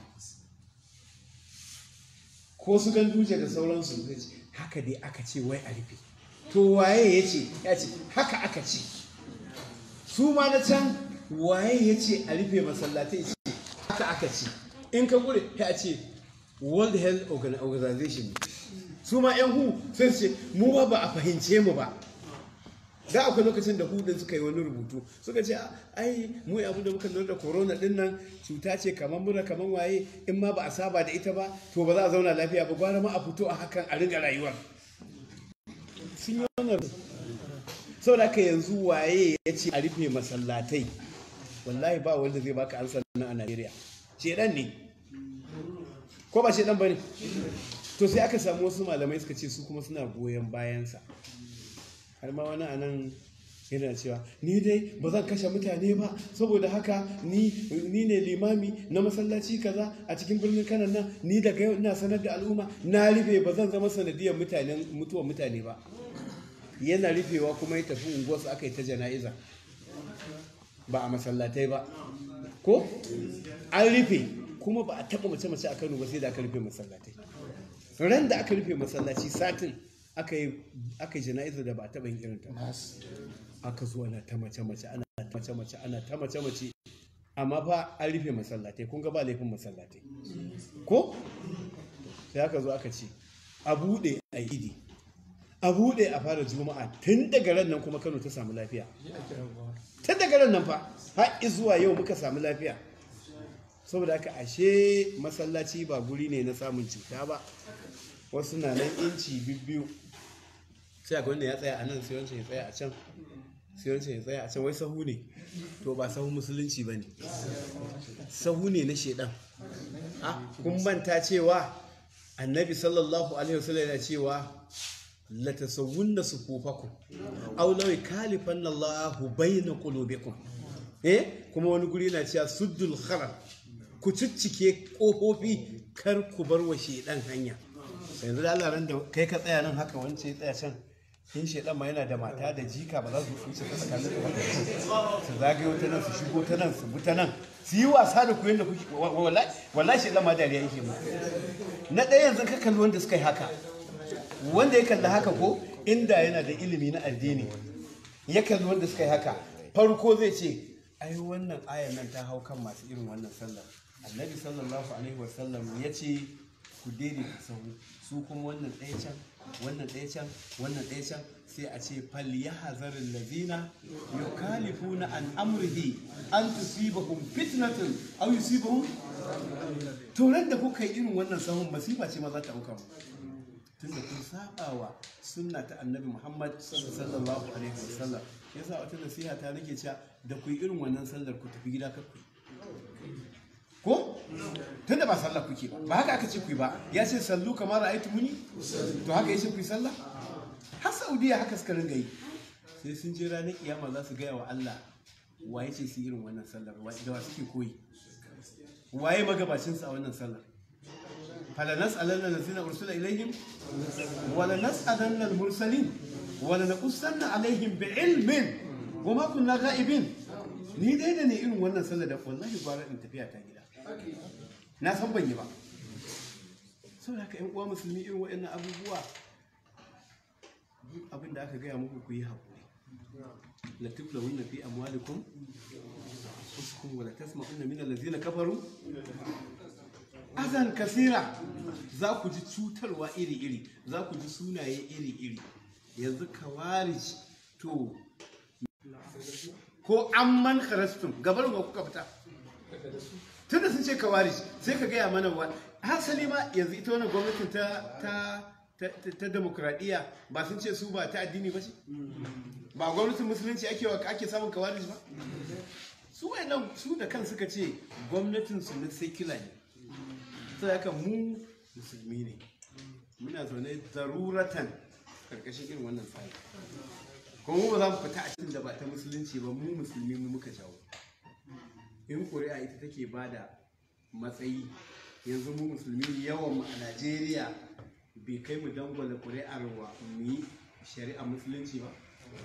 [SPEAKER 2] ko su ganduje da sauransu zai ce haka dai aka ce wai a rufe to waye ya ce ya ce haka aka ce su ma na can waye ya ce a rufe masallatai ce haka aka ce in ka gure ya ce world health organization su ma yan hu sai ce mu ba ba a fahimce mu ba da akwai lokacin da hudun suka yi wani rubutu suka ce ai mu abin da muka lura da corona din nan cuta ce kamar mura kamar waye in ma ba a saba da ita ba to ba za a zauna lafiya ba gwara ma a fito a hakan a ringa rayuwar sun yi wannan saboda ka yanzu waye ya ce a rufe masallatai wallahi ba wanda zai baka ansa nan a Najeriya shedan ne ko ba shedan bane to sai aka samu wasu malamai suka ce su kuma suna goyon bayansa har ma wani a nan yana cewa ni dai ba zan kashe mutane ba saboda haka ni ne limami na masallaci kaza a cikin birnin kanan nan ni daga yau ina sanar da al'umma na rufe ba zan zama sanadiyar mutanen mutuwar mutane ba yana rufewa kuma ya tafi unguwarsu aka yi ta jana'iza ba a masallatai ba ko an rufe kuma ba a taɓa mace-mace a kano ba sai da aka rufe masallatai ran da aka rufe masallaci satin aka yi aka yi jana'izar da ba a taɓa yin irin ta ba. aka zo ana ta mace-mace ana ta mace-mace ana ta mace-mace amma fa an rufe masallatai kun ga ba laifin masallatai ko sai aka zo aka ce a buɗe a yi idi a buɗe a fara juma'a tun daga ran nan kuma kano ta samu lafiya tun daga ran nan fa har zuwa yau muka samu lafiya saboda haka ashe masallaci ba guri ne na samun cuta ba wasu na nan inci bibbiyu sai akwai wanda ya tsaya a nan sai wancan ya tsaya a can sai wancan ya tsaya a can wai sahu ne to ba sahu musulunci ba ne sahu ne na shedan Ah, kun manta cewa annabi sallallahu alaihi wasallam yana cewa la tasawwunna sufufakum aw law kalifanna Allahu bayna qulubikum eh kuma wani guri na cewa suddul kharar ku ciccike kofofi kar ku bar wa shedan hanya yanzu da Allah ran da kai ka tsaya nan haka wance ya tsaya can in shedan ma yana da mata da jika ba za su wuce ta tsakanin su ba su zagayo ta nan su shigo ta nan su bi ta nan su yi wasa da ku yadda kuke wa- wa- wallahi wallahi shedan ma dariya yake mu na ɗaya yanzu ka kalli wanda suka yi haka wanda ya kalli haka ko inda yana da ilimi na addini ya kalli wanda suka yi haka farko zai ce ai wannan ayan nan ta hau kan masu irin wannan sallar annabi sallallahu alaihi wasallam ya ce ku daidaita sahu su kuma wannan ɗaya can wannan ɗaya can wannan ɗaya can sai a ce fal yahzaril ladina yukalifuna an amrihi an tusibahum fitnatun aw yusibahum to ran da kuka yi irin wannan sahun masifa ce ma za ta auka mu tunda kun saba wa sunna ta annabi Muhammad sallallahu alaihi wasallam yasa wata nasiha ta nake cewa da ku yi irin wannan sallar ku tafi gida kakku ko tunda ba sallah kuke ba ba haka aka ce ku yi ba ya ce sallu kamar ra'aytu muni to haka yace ku yi sallah har Saudiya haka suka ringa yi sai sun je ranar kiyama za su gaya wa Allah waye ce su yi irin wannan sallar wa da wa suke koyi waye magabacin sa a wannan sallar فلنسألن الذين أرسل إليهم ولنسألن المرسلين ولنقصن عليهم بعلم وما كنا غائبين ni dai da ne irin wannan sallar da wallahi gwara in tafiya ta gida na san ban yi ba saboda haka yan uwa musulmi irin waɗannan abubuwa duk abin da aka gaya muku ku yi haƙuri la tuflahunna fi amwalikum uskum wa la tasma'unna min allazina kafaru azan kasira za ku ji cutarwa iri-iri za ku ji sunaye iri-iri yanzu kawarij to ko amman kharastum gabar wa kuka fita tunda sun ce kawarij sai ka gaya mana wa hasali ma yanzu ita wannan gwamnatin ta ta ta, ta demokradiyya ba sun ce su ba ta addini ba ce ba gwamnatin musulunci ake wa ake samun kawarij ba su wayannan su da kan suka ce gwamnatin su na secular ne sai haka mu musulmi ne muna zaune zaruratan karkashin irin wannan tsari kuma mu ba za mu fita a cikin da ba ta musulunci ba mu musulmi mu muka jawo in ƙuri'a ita take ba da matsayi yanzu mu musulmi yawan mu a najeriya bai kai mu dangwala ƙuri'ar wa mu yi shari'a musulunci ba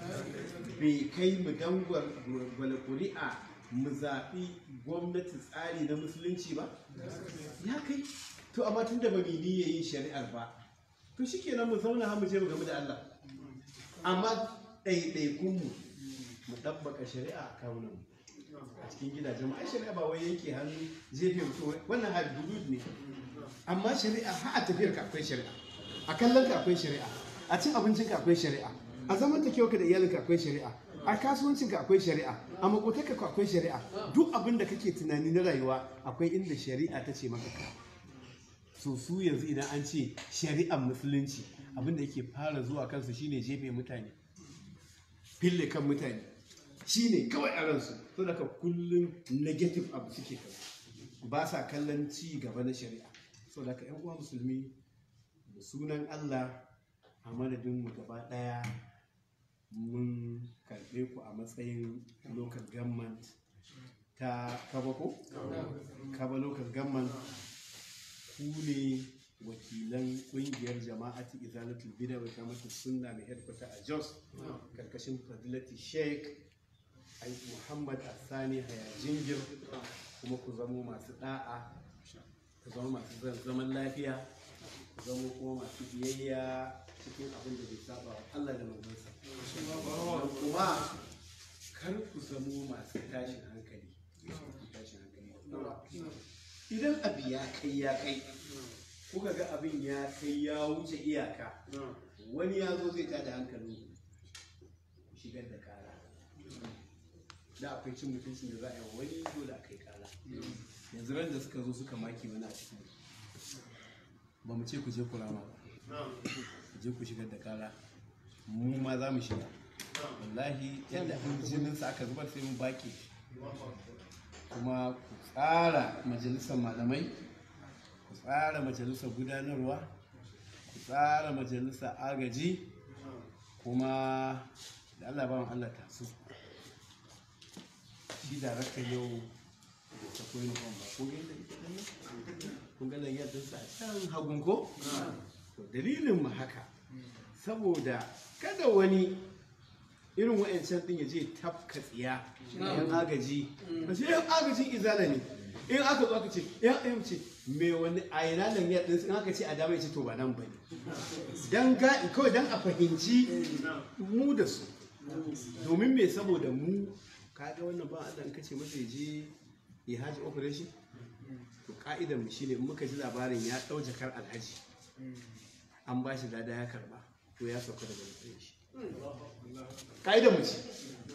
[SPEAKER 2] bai kai mu dangwala ƙuri'a mu zaɓi gwamnati tsari na musulunci ba ya kai to amma tun da ba mu yi yin shari'ar ba to shikenan mu zauna har mu je mu gamu da Allah amma ɗaiɗaikunmu mu ɗabbaka shari'a a kawunan a cikin gidajen ai shari'a ba wai yanke hannu jefe mutum wannan har hudud ne amma shari'a har a tafiyar ka akwai shari'a a kallon ka akwai shari'a a cin abincin ka akwai shari'a a zaman ta ka da iyalinka akwai shari'a a kasuwancin ka akwai shari'a a makotarka ka akwai shari'a duk abin da kake tunani na rayuwa akwai inda shari'a ta ce maka ka so su yanzu idan an ce shari'ar musulunci abin da yake fara zuwa kansu shine jefe mutane fille kan mutane shine kawai a ransu to daga kullum negative abu suke kan ba sa kallon ci gaba na shari'a so daga yan uwa musulmi da sunan Allah a madadin mu gaba daya mun karbe ku a matsayin local government ta kabako kaba local government ku ne wakilan kungiyar jama'ati izalatul bida wa kamata sunna mai headquarter a jos karkashin fadilati sheikh ai muhammad asani haya jingir kuma ku zamo masu da'a ku zama masu zan- zaman lafiya ku zama kuma masu biyayya cikin abin da bai saba wa Allah da manzansa Sannan kuma kar ku zamo masu tashin hankali tashin hankali idan abu ya kai ya kai kuka ga abin ya kai ya wuce iyaka wani ya zo zai tada hankalin ku shigar da kara da akwai cin mutuncin da za a yi wa wani dole a kai kara yanzu ran da suka zo suka maki wani a cikin ba mu ce ku je ku rama ba ku je ku shigar da kara mu ma za mu shiga wallahi yadda an jininsa aka zubar sai mun baki kuma ku tsara majalisar malamai ku tsara majalisar gudanarwa ku tsara majalisar agaji kuma da Allah ba mu Allah ta su shi da raka yau da ta koyi nufan ba ko yadda ita ɗan nan kun ga yadda sa can hagun ko to dalilin mu haka saboda kada wani irin wa'ancan din ya je tafka tsiya yan agaji ba shi yan agajin izala ne in aka zo aka ce yan ayyam ce me wani a yana nan ya din in aka ce a dama ya ce to ba nan bane dan ga kawai dan a fahimci mu da su domin me saboda mu kaga wannan ba Allah in kace masa ya je ya haji operation to ka'idar mu shine in muka ji labarin ya dau jakar alhaji an ba shi lada ya karba to ya sauka daga matsayin shi ka'idar mu ce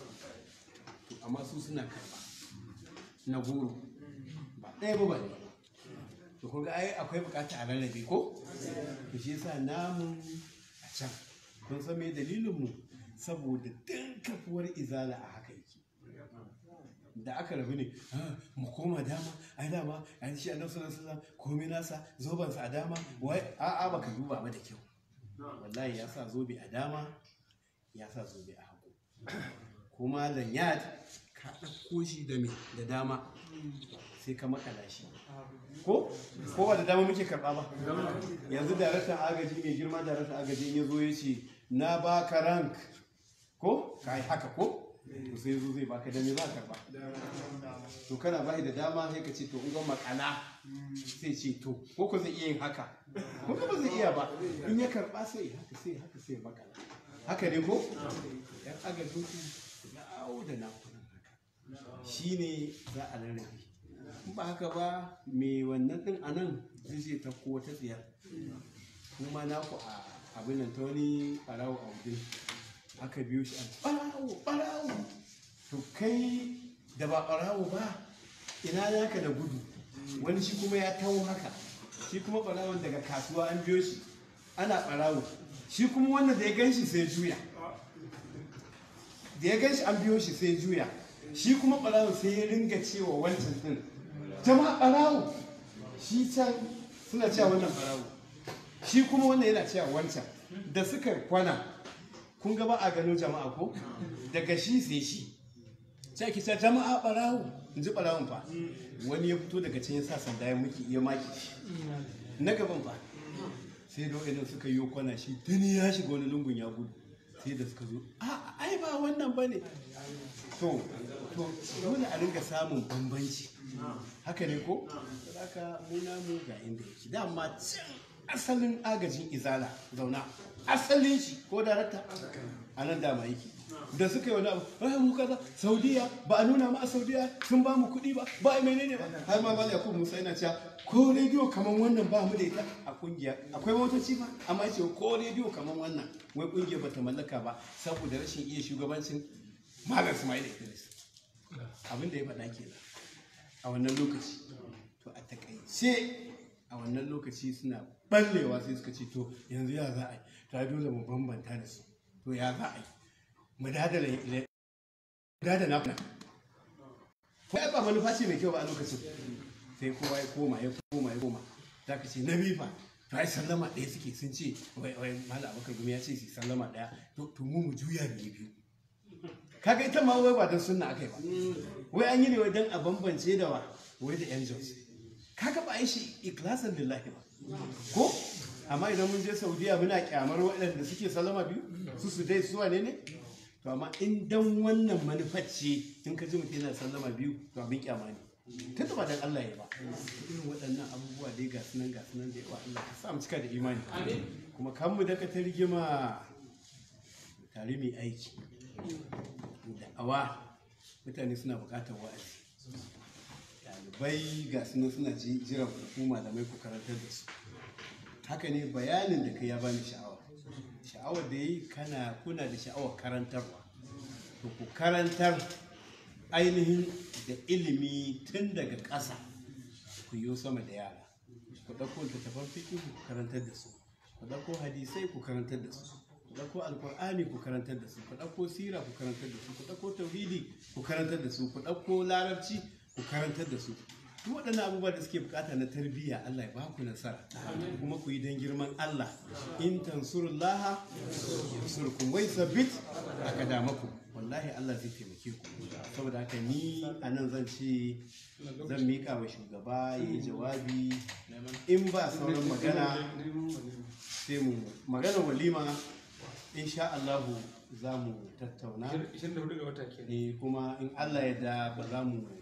[SPEAKER 2] to amma su suna karba na goro ba ɗaya ba ba ne to kun ga ai akwai bukata a rarrabe ko to shi yasa namun a can kun san me dalilin mu saboda din kafuwar izala a haka yake da aka rabu ne "Ah, mu koma dama ai dama an shi annabi sallallahu alaihi wasallam komai nasa zobansa a dama wai a'a baka duba ba da kyau wallahi ya sa zobe a dama ya sa zobe a hagu kuma lanyard ka ɗauko shi da me da dama sai ka makala shi ko ko ba da dama muke karɓa ba yanzu daraktan agaji mai girma daraktan agaji in ya zo ya ce na baka rank ko ka yi haka ko to sai zo zai baka da me za ka karɓa to kana bai da dama sai ka ce to in ga makala sai ce to ko ko zai iya yin haka ko ba zai iya ba in ya karba sai haka sai haka sai makala haka ne ko yan agajin ku yawo da nakunan haka shine za a rarrabe in ba haka ba me wannan din anan zai ce ta ko ta tsiyar kuma naku a abin nan ta wani ɓarawo a wajen aka biyo shi a ɓarawo ɓarawo to kai da ba ɓarawo ba ina naka da gudu wani shi kuma ya taho haka shi kuma ɓarawon daga kasuwa an biyo shi ana ɓarawo shi kuma wannan da ya gan shi sai juya da ya gan shi an biyo shi sai juya shi kuma ɓarawon sai ya ringa cewa wancan ɗin jama'a ɓarawo shi can suna cewa wannan ɓarawo shi kuma wannan yana cewa wancan da suka kwana kun ga ba a gano jama'a ko daga shi sai shi sai ki ce jama'a barawo in ji barawon fa wani ya fito daga can ya sa sanda ya muki ya maki shi na gaban fa sai da wa'annan suka yi kwana shi tuni ya shiga wani lungun ya gudu sai da suka zo a ai ba wannan bane to to dole a ringa samun bambanci haka ne ko haka mu namu ga inda yake dama can asalin agajin izala zauna asalin shi ko darakta a nan dama yake da suka yi wani abu ai mu kaza saudiya ba a nuna ma a saudiya sun ba mu kuɗi ba ba a menene ba har ma ba yakubu musa yana cewa ko rediyo kaman wannan ba mu da ita a kungiya akwai motoci ba amma ce ko rediyo kaman wannan wai kungiya bata mallaka ba saboda rashin iya shugabancin malam Ismail Idris abin da ya faɗa kenan a wannan lokaci to a takaice a wannan lokaci suna ballewa sai suka ce to yanzu ya za a yi ta dole mu bambanta da su to ya za a yi mu dadala dadala na ko ya ba manufa ce mai kyau ba a lokacin sai kowa ya koma ya koma ya koma za ka ce na bifa to ai sallama ɗaya suke sun ce wai wai malam abubakar gumi ya ce su sallama ɗaya to to mu mu juya ne biyu kaga ita ma wai ba don sunna akai ba wai an yi ne wai don a bambance da wa wai da yan jos kaga ba a yi shi ikhlasan lillahi ba ko amma idan mun je saudiya muna kyamar waɗanda suke salama biyu su su dai su wane ne to amma in dan wannan manufar ce in ka ji mutum yana sallama biyu to abin kyama ne tun da ba dan Allah ya ba irin waɗannan abubuwa dai ga sunan ga sunan da yawa Allah ka sa mu cika da imani kuma kan mu daga ta rigima tare mai aiki da'awa mutane suna buƙatar wa'azi ɗalibai ga sunan suna ji- jiran hukuma da mai ku karantar da su haka ne bayanin da kai ya bani sha'awa sha'awar da yi kana kuna da sha'awar karantarwa to ku karantar ainihin da ilimi tun daga ƙasa ku yi sama da yara ku ɗauko littattafan fiƙi ku karantar da su ku ɗauko hadisai ku karantar da su ku ɗauko alƙur'ani ku karantar da su ku ɗauko sira ku karantar da su ku ɗauko tauhidi ku karantar da su ku ɗauko larabci ku karantar da su duk waɗannan abubuwa da suke bukata na tarbiyya Allah ya ba ku nasara kuma ku yi don girman Allah in tansurullaha yansurkum wai sabbit akadamakum wallahi Allah zai taimake ku saboda haka ni a nan zan ce zan miƙa wa shugaba ya yi jawabi in ba sauran magana sai mu magana walima insha Allahu za mu tattauna
[SPEAKER 3] 24 ga wata kenan
[SPEAKER 2] eh kuma in Allah ya da ba za mu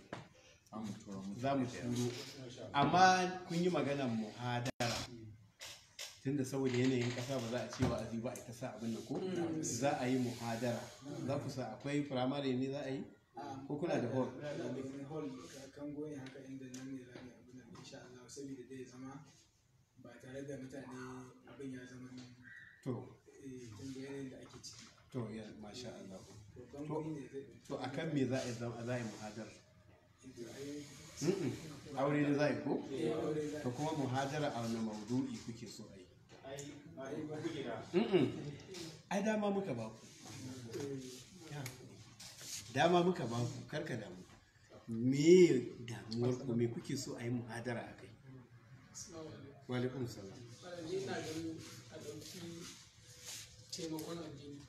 [SPEAKER 2] za mu turo amma kun yi maganar muhadara tunda saboda yanayin kasa ba za a ce wa'azi ba a ita sa abin nan ko za a yi muhadara za ku sa akwai firamare ne za a yi ko kuna da hall
[SPEAKER 4] hall kan goyin haka inda nan ne za mu abin nan insha Allah saboda zai zama ba tare da mutane abin ya zama
[SPEAKER 2] to
[SPEAKER 4] eh, tun da yanayin da ake ciki
[SPEAKER 2] to ya masha Allah
[SPEAKER 4] to kan goyi ne zai
[SPEAKER 2] to akan me za a yi zama za a yi muhadara
[SPEAKER 4] to ai
[SPEAKER 2] Mm-mm. aure ne za a yi ko
[SPEAKER 4] eh, aure za
[SPEAKER 2] to kuma muhadara a wani maudu'i kuke so a yi
[SPEAKER 4] ai ai ba
[SPEAKER 2] Mm-mm. ai dama muka ba ku Ya. dama muka ba ku karka damu me damuwar ku me kuke so a yi muhadara a kai wa alaikum salam
[SPEAKER 3] ni ina ganin a ɗauki taimakon addini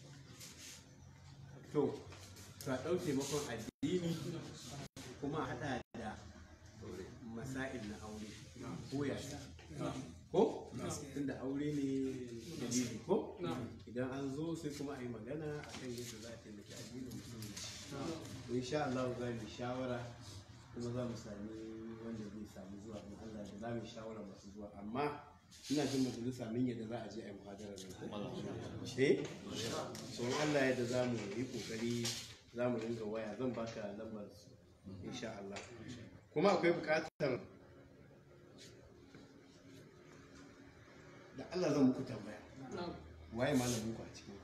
[SPEAKER 2] to ka ɗau taimakon addini kuma a haɗa da masail na aure ko ya ko tunda aure ne dalili ko idan an zo sai kuma a yi magana a kan yadda za a taimaki addinin musulmi to insha Allah za mu yi shawara kuma za mu sami wanda zai samu zuwa in Allah da za mu yi shawara masu zuwa amma ina jin majalisa min yadda za a je a yi muhadarar nan ko eh so in Allah yadda za mu yi kokari za mu ringa waya zan baka lambar su insha Allah kuma akwai bukatar da Allah zan muku tambaya waye malamin ku a cikin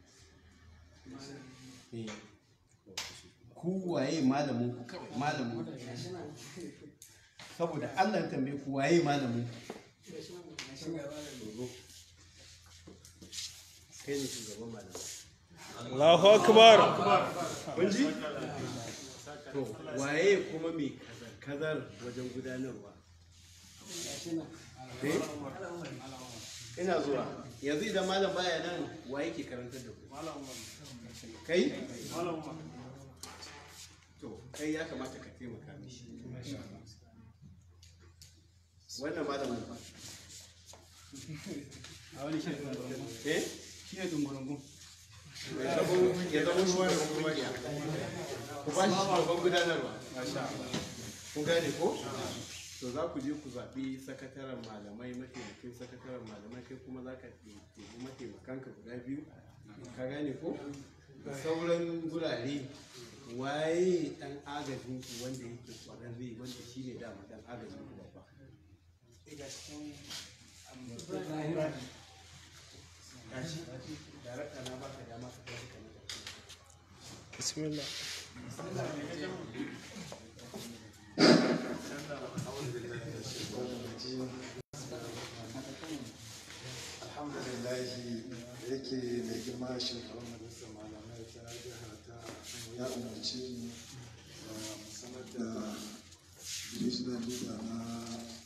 [SPEAKER 2] eh ku waye malamin ku kawai malamin ku saboda Allah ya tambaye ku waye malamin ku kai ne shugaban malamai
[SPEAKER 5] Allahu akbar
[SPEAKER 2] kun ji to waye kuma mai kazar wajen gudanarwa eh ina zuwa yanzu idan malam baya nan wa yake karantar da ku kai to kai ya kamata ka taimaka mishi wannan malamin ba
[SPEAKER 1] a wani shirin
[SPEAKER 2] eh
[SPEAKER 1] shi ne dungurungun
[SPEAKER 2] ya zama ya zama shugaban kungiya ku ba shi shugaban gudanarwa kun gane ko to za ku je ku zaɓi sakataren malamai mataimakin sakataren malamai kai kuma za ka ɗebi mataimakanka guda biyu ka gane ko da sauran gurare waye ɗan agajin ku wanda yake ƙwararre wanda shi ne dama ɗan agajin ku babba gashi darakta na baka dama ka tashi ka nuna
[SPEAKER 5] bismillah
[SPEAKER 6] alhamdulillahi da yake mai girma shugaban majalisar malamai ta jiha ta ya umarci mu da mu sanar da divisional leader na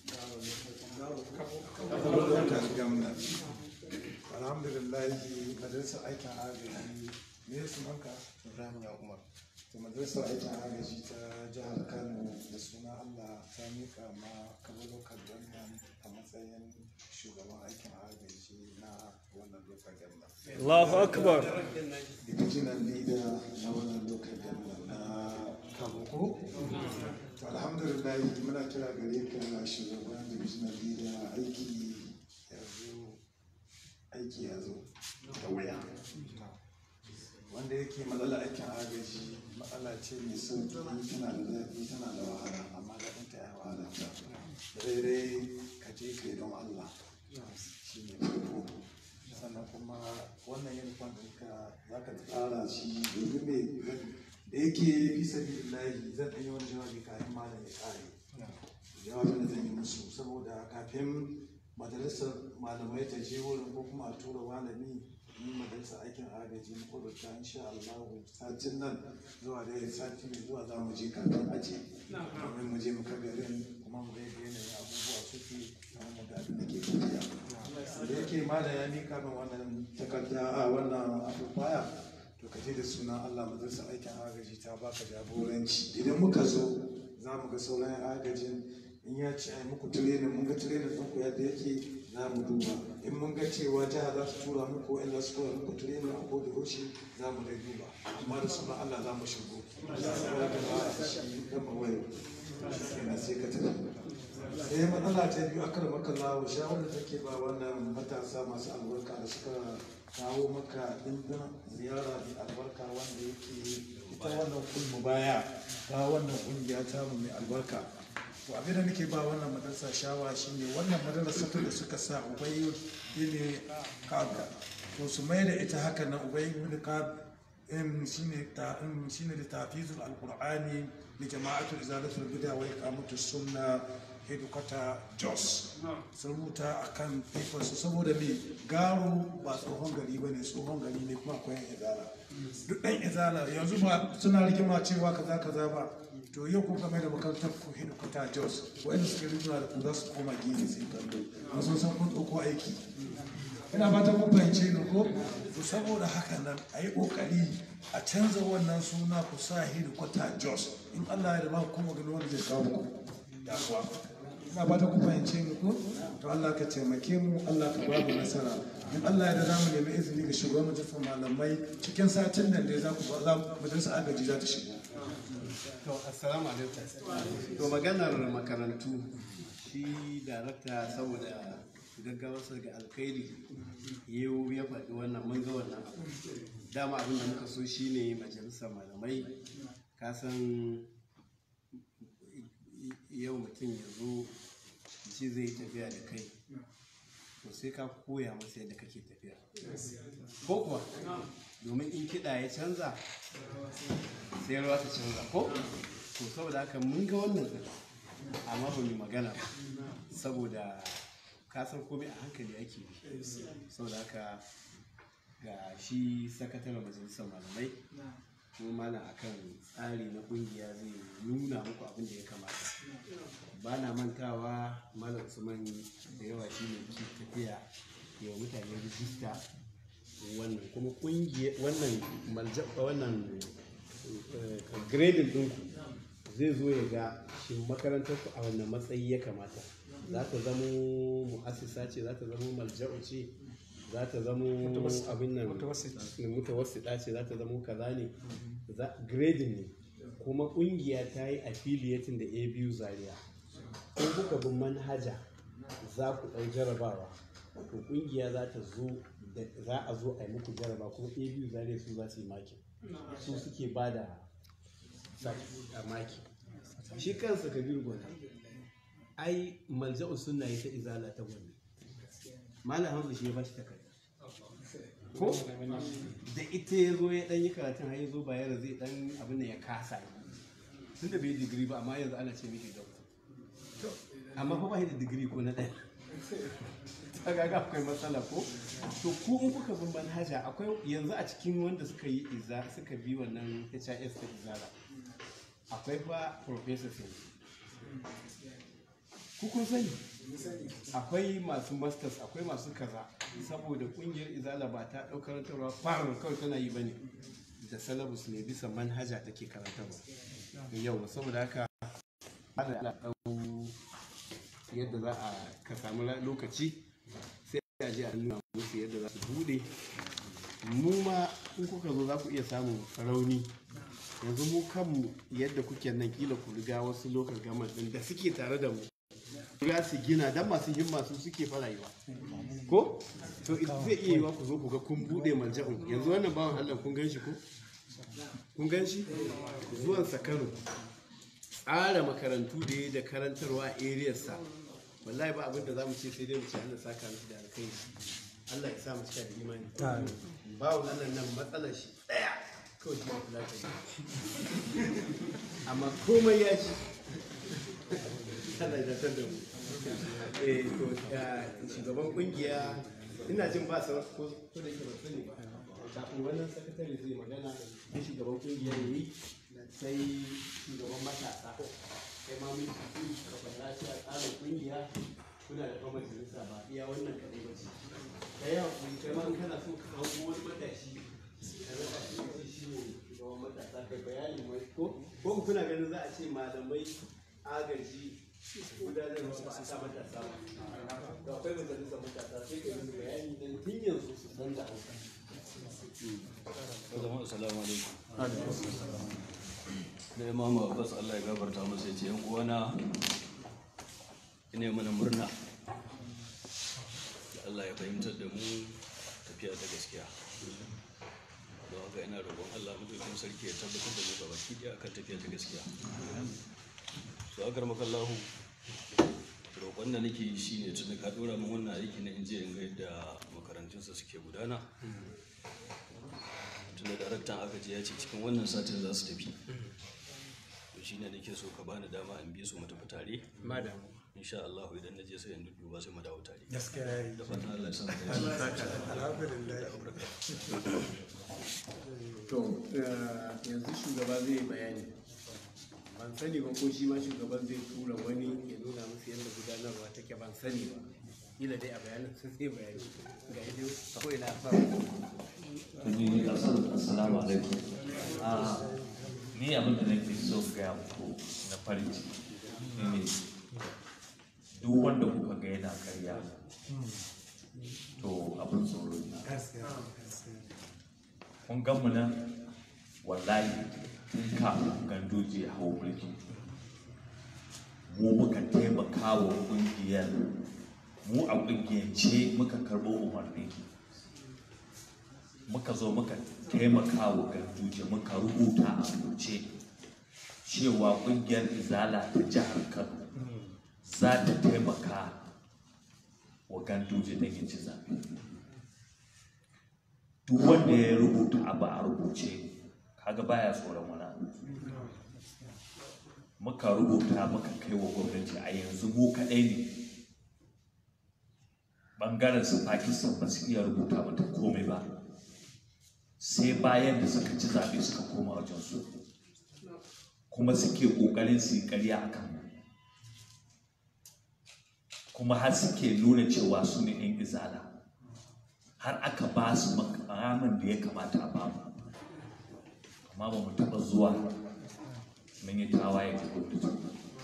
[SPEAKER 6] local government alhamdulillahi majalisar aikin agaji ne su manka ibrahim ya umar to majalisar aikin agaji ta jihar kano da suna allah ta mika ma kabo local government a matsayin shugaban aikin agaji na wannan local government
[SPEAKER 5] Allahu akbar
[SPEAKER 6] daga divisional leader na wannan local government na kabuko to alhamdulillah muna kira gare ka shugaban divisional leader aiki yanzu aiki ya zo da waya wanda yake matsala aikin agaji matsala ce mai sauki tana da zafi tana da wahala amma daɗin ta ya wahala ta daidai ka je ka yi don Allah shi ne farko sannan kuma wannan uniform ɗinka za ka tsara shi domin mai da yake fi sabi lahi zan ɗanyi wani jawabi kafin malam ya ƙare jawabin da zan yi musu saboda kafin majalisar malamai ta je wurin ko kuma a tura malami yi majalisar aikin agaji na kudurta insha Allah satin nan zuwa da sati mai zuwa za mu je kafin aje domin mu je mu garin kuma mu ga yanayin abubuwa suke kamar mu ga abin da ke tafiya da yake mala ya mika min wannan takarda a wannan abubuwa to ka je da sunan Allah majalisar aikin agaji ta baka jagoranci idan muka zo za mu ga sauran agajin in ya ce ai muku tirenin mun ga tirenin ɗin ku yadda yake za mu duba in mun ga cewa jiha za su tura muku in za su tura muku tirenin a ko da yaushe za mu dai duba amma da sunan Allah za mu shigo saboda ka ba shi gama wayo kenan sai ka tafi sai matsala ta biyu akar maka lawo shawarar take ba wannan matasa masu albarka da suka kawo maka ɗimbin ziyara mai albarka wanda yake ita wannan kulmu baya ta wannan ƙungiya ta mu mai albarka to abin da nake ba wannan madarasa shawa shine wannan madarasa da suka sa ubai ne kaga to su mai da ita haka nan ubai ne ka shine ta shine da tafizul alqur'ani li jama'atul izalatul bid'a wa iqamatus sunna hedukata jos sun rubuta a kan su saboda mai garo ba tsohon gari ba ne tsohon gari ne kuma akwai izala duk ɗan izala yanzu ba suna rigima cewa kaza kaza ba to yau ko game da makarantar ku hedukata jos wa'anda suka rigima da ku za su koma gini sai kallo an sun san kun ɗauko aiki ina fata kun fahimce ni ko to saboda haka nan a yi ƙoƙari a canza wannan suna ku sa hedukata jos in allah ya da ba kuma gani wanda zai kawo ku damuwa ina fata ku fahimce mu ko to Allah ka taimake mu Allah ka ba mu nasara in Allah ya da zamu nemi izini ga shugaban majalisar malamai cikin satin nan dai za ku za majalisar agaji za ta shigo
[SPEAKER 2] to assalamu alaikum to maganar makarantu shi darakta saboda gaggawarsa ga alkhairi yau ya faɗi wannan mun ga wannan abu dama abin da muka so shine majalisar malamai ka san yau mutum ya zo shi zai tafiya da kai to sai ka koya masa yadda kake tafiya ko kuwa domin in kiɗa ya canza sai rawa ta canza ko to saboda haka mun ga wannan din amma ba mu magana ba saboda ka san komai a hankali ake yi saboda haka ga shi sakataren majalisar malamai kuma mana akan tsari na kungiya zai nuna muku abin da ya kamata ba na mantawa malam usman da yawa shi ne ke tafiya ya wa mutane rijista wannan kuma kungiya wannan malja wannan grading ɗinku zai zo ya ga shi makarantar ku a wannan matsayi ya kamata za ta zamo mu'assisa ce za ta zamo malja'u ce za ta zamo abin nan mutawassita ce za ta zamo kaza ne grading ne kuma kungiya ta yi affiliating da a biyu zaria in kuka bin manhaja za ku ɗau jarabawa to kungiya za ta zo za a zo a yi muku jaraba kuma a biyu zaria su za su yi maki su suke ba da maki shi kansa kabiru gwada ai malja'u sunna yi ta izala ta gwani malam hamza shi ya ba shi takarda ko da ita ya zo ya dan yi karatun har ya zo bayar zai dan abin da ya kasa tun da bai yi digiri ba amma yanzu ana ce mishi doctor amma fa ba shi da digiri ko na ɗaya ta gaga akwai matsala ko to ku in kuka bin manhaja akwai yanzu a cikin wanda suka yi iza suka bi wannan HIS ta izara akwai fa professor yanzu ku kun sani akwai masu masters akwai masu kaza saboda kungiyar izala ba ta ɗau karantarwa farar kawai tana yi bane da salabus ne bisa manhaja take karantarwa yau saboda haka ana ɗau yadda za a ka samu lokaci sai a je a nuna musu yadda za su bude mu ma in kuka zo za ku iya samun rauni yanzu mu kanmu yadda kuke nan kila ku riga wasu lokal gama din da suke tare da mu riga su gina dan masu himma su suke fara yi ba ko to zai iya yiwa ku zo ku ga kun bude malja'un yanzu wannan bawan Allah kun gan shi ko kun gan shi zuwan sa Kano tsara makarantu da ya da karantarwa a ariyarsa wallahi ba abin da za mu ce sai dai mu ce Allah saka miki da alkhairi Allah ya sa mu cika da imani bawo Allah nan matsalar shi daya kawai shi kula da shi amma komai ya ci Allah ya zartar da mu eh to ya shugaban kungiya ina jin ba sa ko ko da ke ba sani ba kafin wannan sakatare zai magana da shugaban kungiya yayi sai shugaban matasa kai ma mun ci ka fara shi a tsarin kungiya kuna da kuma majalisa ba iya wannan kadai ba ce kai hakuri kai ma in kana so ka kawo wani matashi ka rasa shi shi ne shugaban matasa kai bayani mai ko ko kuna ganin za a ce malamai agaji gudanarwa ba a sa matasa ba to akwai majalisa matasa sai ka yi bayani dan tun yanzu su san da hauka
[SPEAKER 7] zama assalamu alaikum da imamu abbas allah ya gafarta masa ya ce yan uwana ina mana murna da allah ya fahimtar da mu tafiya ta gaskiya don haka ina roƙon allah madaukin sarki ya tabbatar da mu ga baki ɗaya akan tafiya ta gaskiya to akar makallahu roƙon da nake yi shine tun ka ɗora min wannan aiki na inje in ga yadda makarantunsa suke gudana tunda daraktan aka je ya ce cikin wannan satin za su tafi to shi ne nake so ka bani dama in bi su mu tafi tare
[SPEAKER 2] madam
[SPEAKER 7] insha Allah idan na je sai in dudduba sai mu dawo tare
[SPEAKER 6] gaskiya
[SPEAKER 7] da fatan Allah ya sa mu dace
[SPEAKER 2] to yanzu shugaba zai bayani ban sani ba ko shi ma shugaban zai tura wani ya nuna musu yadda gudanarwa take ban sani ba kila dai a bayanin sun sai bayani ga yadda ko ina fara
[SPEAKER 8] Kuni assalamu alaikum. Ah, ni abin da nake so gaya muku na farin ciki shine duk wanda kuka ga yana karya to abin tsoro ne. Kun gan mu nan wallahi tun kafin gandoji ya hau mulki mu muka taimaka wa ƙungiyar mu a ƙungiyance muka karɓo umarni muka zo muka taimaka wa ganduje muka rubuta a rubuce cewa ƙungiyar izala ta jihar kano za ta taimaka wa ganduje don ya ci zaɓe duk wanda ya rubuta abu a rubuce kaga baya tsoron wani abu muka rubuta muka kai wa gwamnati a yanzu mu kaɗai ne ɓangaren su pakistan ba su iya rubuta mata komai ba sai bayan da suka ci zaɓe suka koma wajen su kuma suke ƙoƙarin su yi ƙarya a kan kuma har suke nuna cewa su ne 'yan izala har aka ba su makamin da ya kamata a bamu amma ba mu taɓa zuwa mun yi tawaye ga gwamnati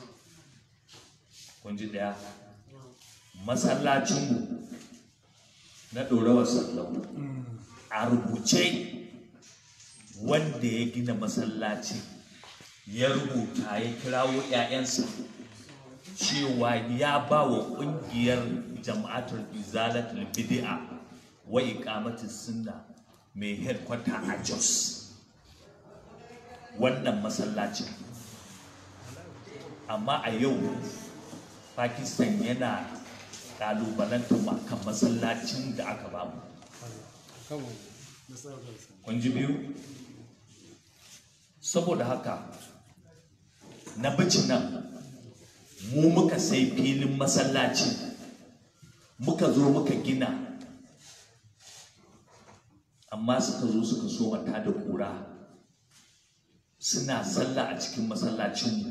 [SPEAKER 8] kun ji ɗaya masallacinmu na ɗorawar sallau a rubuce wanda ya gina masallaci ya rubuta ya kirawo 'ya'yansa cewa ya ba wa ƙungiyar jama'atul izalatul bid'a wa iqamatis sunna mai headquarter a Jos wannan masallacin amma a yau Pakistan yana kalubalantar mu kan masallacin da aka bamu kun ji biyu saboda haka na bici nan mu muka sai filin masallaci muka zo muka gina amma suka zo suka so mata da kura suna sallah a cikin masallacinmu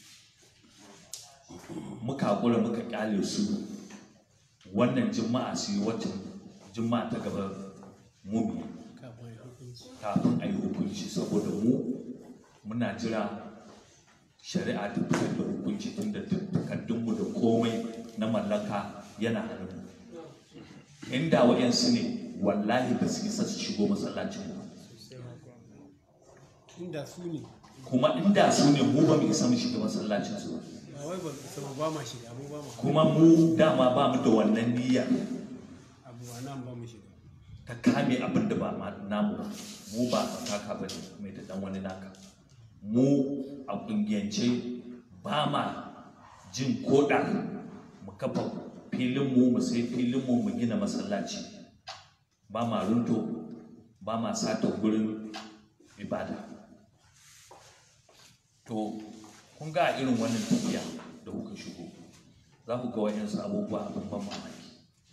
[SPEAKER 8] muka hakura muka kyale su wannan juma'a su yi watan juma'a ta gaba mu kafin a yi hukunci saboda mu muna jira shari'a ta fitar da hukunci tun da takardunmu da komai na mallaka yana hannun inda wa'yansu ne wallahi ba su isa su shigo masallacin ba
[SPEAKER 2] inda su ne
[SPEAKER 8] kuma inda su ne mu ba mu isa mu shiga masallacin su ba
[SPEAKER 2] ba wai ba sama ba ma shiga mu ba ma
[SPEAKER 8] kuma mu dama ba mu da wannan niyyar
[SPEAKER 2] abu ba nan ba mu shiga
[SPEAKER 8] ka kame abin da ba ma- namu ba mu ba kaka ba ne mai da dan wani naka mu a kungiyance ba ma jin koda mu kafa filinmu mu sai filinmu mu gina masallaci ba ma runto ba ma sata gurin ibada to kun ga irin wannan tafiya da kuka shigo za ku ga wayansu abubuwa abin ban mamaki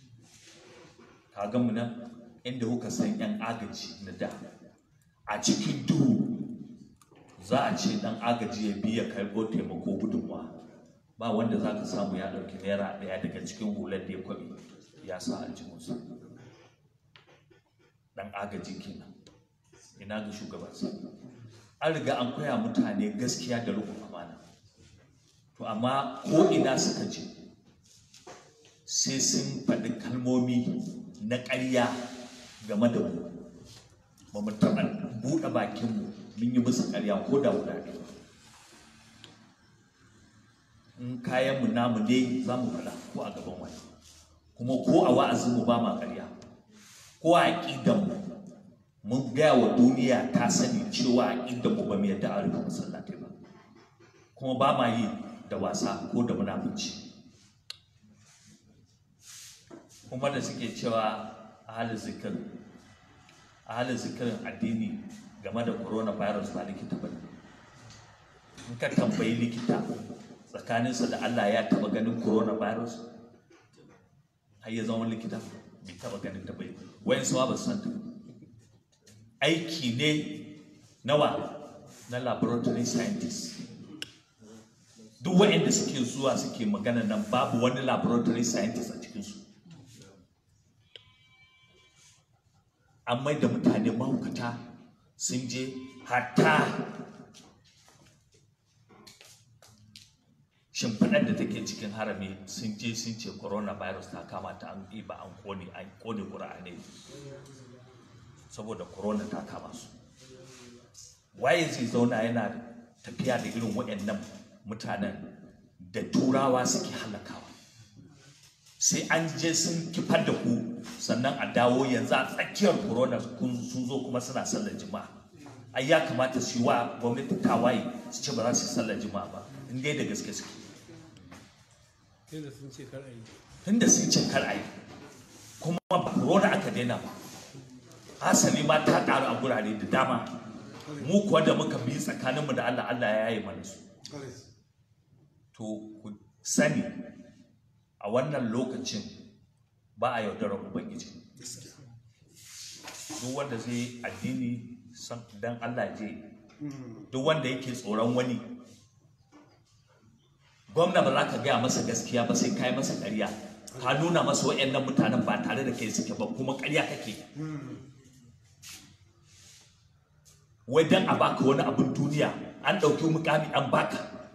[SPEAKER 8] ka mu nan inda kuka san yan agaji na da a cikin duhu za a ce dan agaji ya biya karɓo taimako gudunmuwa ba wanda za ka samu ya ɗauki naira ɗaya daga cikin hular da ya kwaɓe ya sa aljihunsa dan agaji kenan ina ga shugabansa an riga an koya mutane gaskiya da rukun amana to amma ko ina suka je sai sun faɗi kalmomi na ƙarya game da mu ba mu taɓa buɗe bakinmu mun yi musu ƙarya ko da guda ɗaya in kayanmu namu ne za mu faɗa ko a gaban wani kuma ko a wa'azinmu ba ma ƙarya ko a aƙidanmu mun gaya wa duniya ta sani cewa aƙidanmu ba mu yadda a rufe masallatai ba kuma ba ma yi da wasa ko da munafunci kuma da suke cewa a halin zikir a halin zikirin addini game da coronavirus ba likita ba ne in ka tambayi likita tsakaninsa da Allah ya taba ganin coronavirus har ya zama likita bai taba ganin ta bai wayan sawa ba su san ta aiki ne nawa na laboratory scientist duk waɗanda suke zuwa suke magana nan babu wani laboratory scientist a cikinsu an mai da mutane mahaukata sun je hatta shimfiɗar da take cikin harami sun je sun ce coronavirus ta kama ta an ba an kone an kone ƙura'ane saboda corona ta kama su waye zai zauna yana tafiya da irin waɗannan mutanen da turawa suke halakawa sai an je sun kifar da ku sannan a dawo yanzu a tsakiyar corona kun sun zo kuma suna sallar jima'a ai ya kamata su yi wa gwamnati tawaye su ce ba za su yi sallar jima'a ba in dai da gaske suke
[SPEAKER 2] tunda sun ce kar a yi
[SPEAKER 8] tunda sun ce kar a yi kuma ba corona aka daina ba hasali ma ta ƙaru a gurare da dama mu kuwa da muka bi tsakaninmu da Allah Allah ya yi mana su to ku sani a wannan lokacin ba a yaudarar ubangiji duk wanda zai addini san dan Allah je duk wanda yake tsoron wani gwamna ba za ka gaya masa gaskiya ba sai ka yi masa ƙarya ka nuna masa waɗannan mutanen ba tare da kai suke ba kuma ƙarya kake wai dan a baka wani abin duniya an ɗauki mukami an baka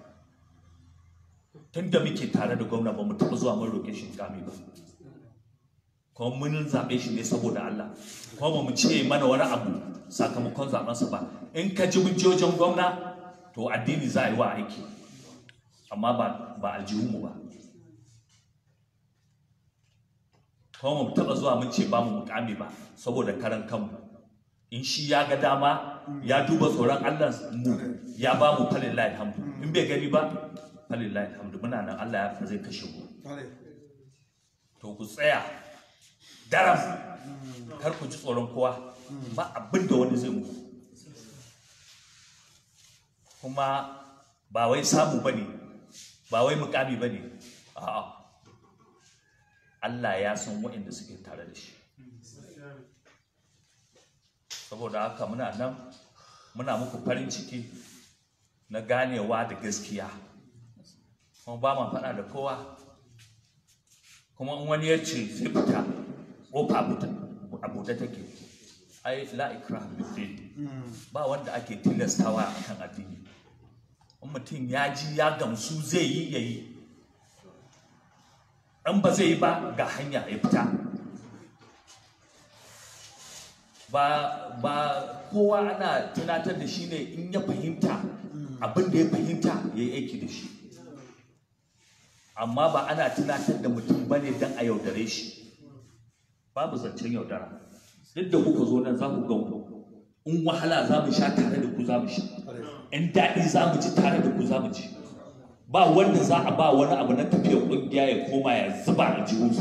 [SPEAKER 8] tun da muke tare da gwamna ba mu taɓa zuwa mun roƙe shi mukami ba kuma mun zaɓe shi ne saboda Allah kuma ba mu ce mana wani abu sakamakon zaɓensa ba in ka ji hujjojin gwamna to addini za a yi wa aiki amma ba ba aljihunmu ba kuma mu taɓa zuwa mun ce ba mu mukami ba saboda karan kanmu in shi ya ga dama ya duba tsoron Allah mu ya ba mu falillahi alhamdu in bai gani ba falillahi alhamdu muna nan Allah ya zai kashe mu to ku tsaya daram kar ku ji tsoron kowa ba abin da wani zai muku kuma ba wai samu bane ba wai mukami bane a'a Allah ya san waɗanda suke tare da shi saboda haka muna nan muna muku farin ciki na ganewa da gaskiya kuma ba ma faɗa da kowa kuma in wani ya ce sai fita ƙofa a buɗe take ai la ikraha fi ba wanda ake tilastawa a kan addini in mutum ya ji ya gamsu zai yi ya yi in ba zai yi ba ga hanya ya fita ba ba kowa ana tunatar da shi ne in ya fahimta abin da ya fahimta ya yi aiki da shi amma ba ana tunatar da mutum ba ne don a yaudare shi babu zancen yaudara duk da kuka zo nan za ku ga in wahala za mu sha tare da ku za mu sha in daɗi za mu ji tare da ku za mu ji ba wanda za a ba wani abu na tafiyar ƙungiya ya koma ya zuba a jihunsa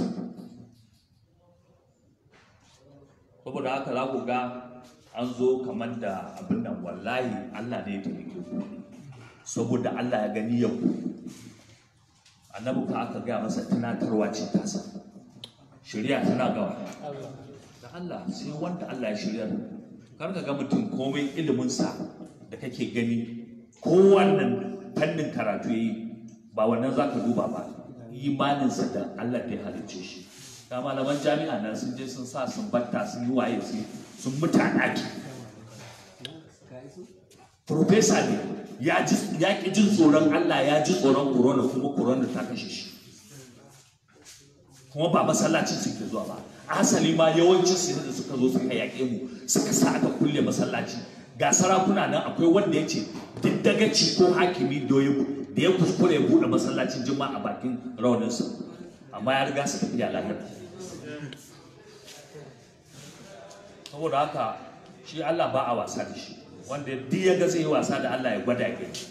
[SPEAKER 8] saboda haka za ku ga an zo kamar da abin nan wallahi Allah ne ya taimake ku saboda Allah ya gani yau annabi ka aka gaya masa tunatarwa ce tasa shari'a tana gawa da Allah sai wanda Allah ya shirya kar ka ga mutum komai iliminsa da kake gani ko wannan fannin karatu yi ba wannan za ka duba ba imaninsa da Allah da ya halicce shi ga malaman jami'a nan sun je sun sa sun batta sun yi waye sun sun mutu a ɗaki Profesa ne ya ji ya ki jin tsoron Allah ya ji tsoron corona kuma corona ta kashe shi kuma ba masallacin suke zuwa ba asali ma yawancin su da suka zo suka yaƙe mu suka sa aka kulle masallaci ga sarakuna nan akwai wanda ya ce duk dagaci ko hakimi da ya da ya kuskure ya buɗe masallacin juma'a a bakin rauninsa amma ya riga su tafiya lahira saboda haka shi Allah ba a wasa da shi wanda duk ya ga zai yi wasa da Allah ya gwada ya gani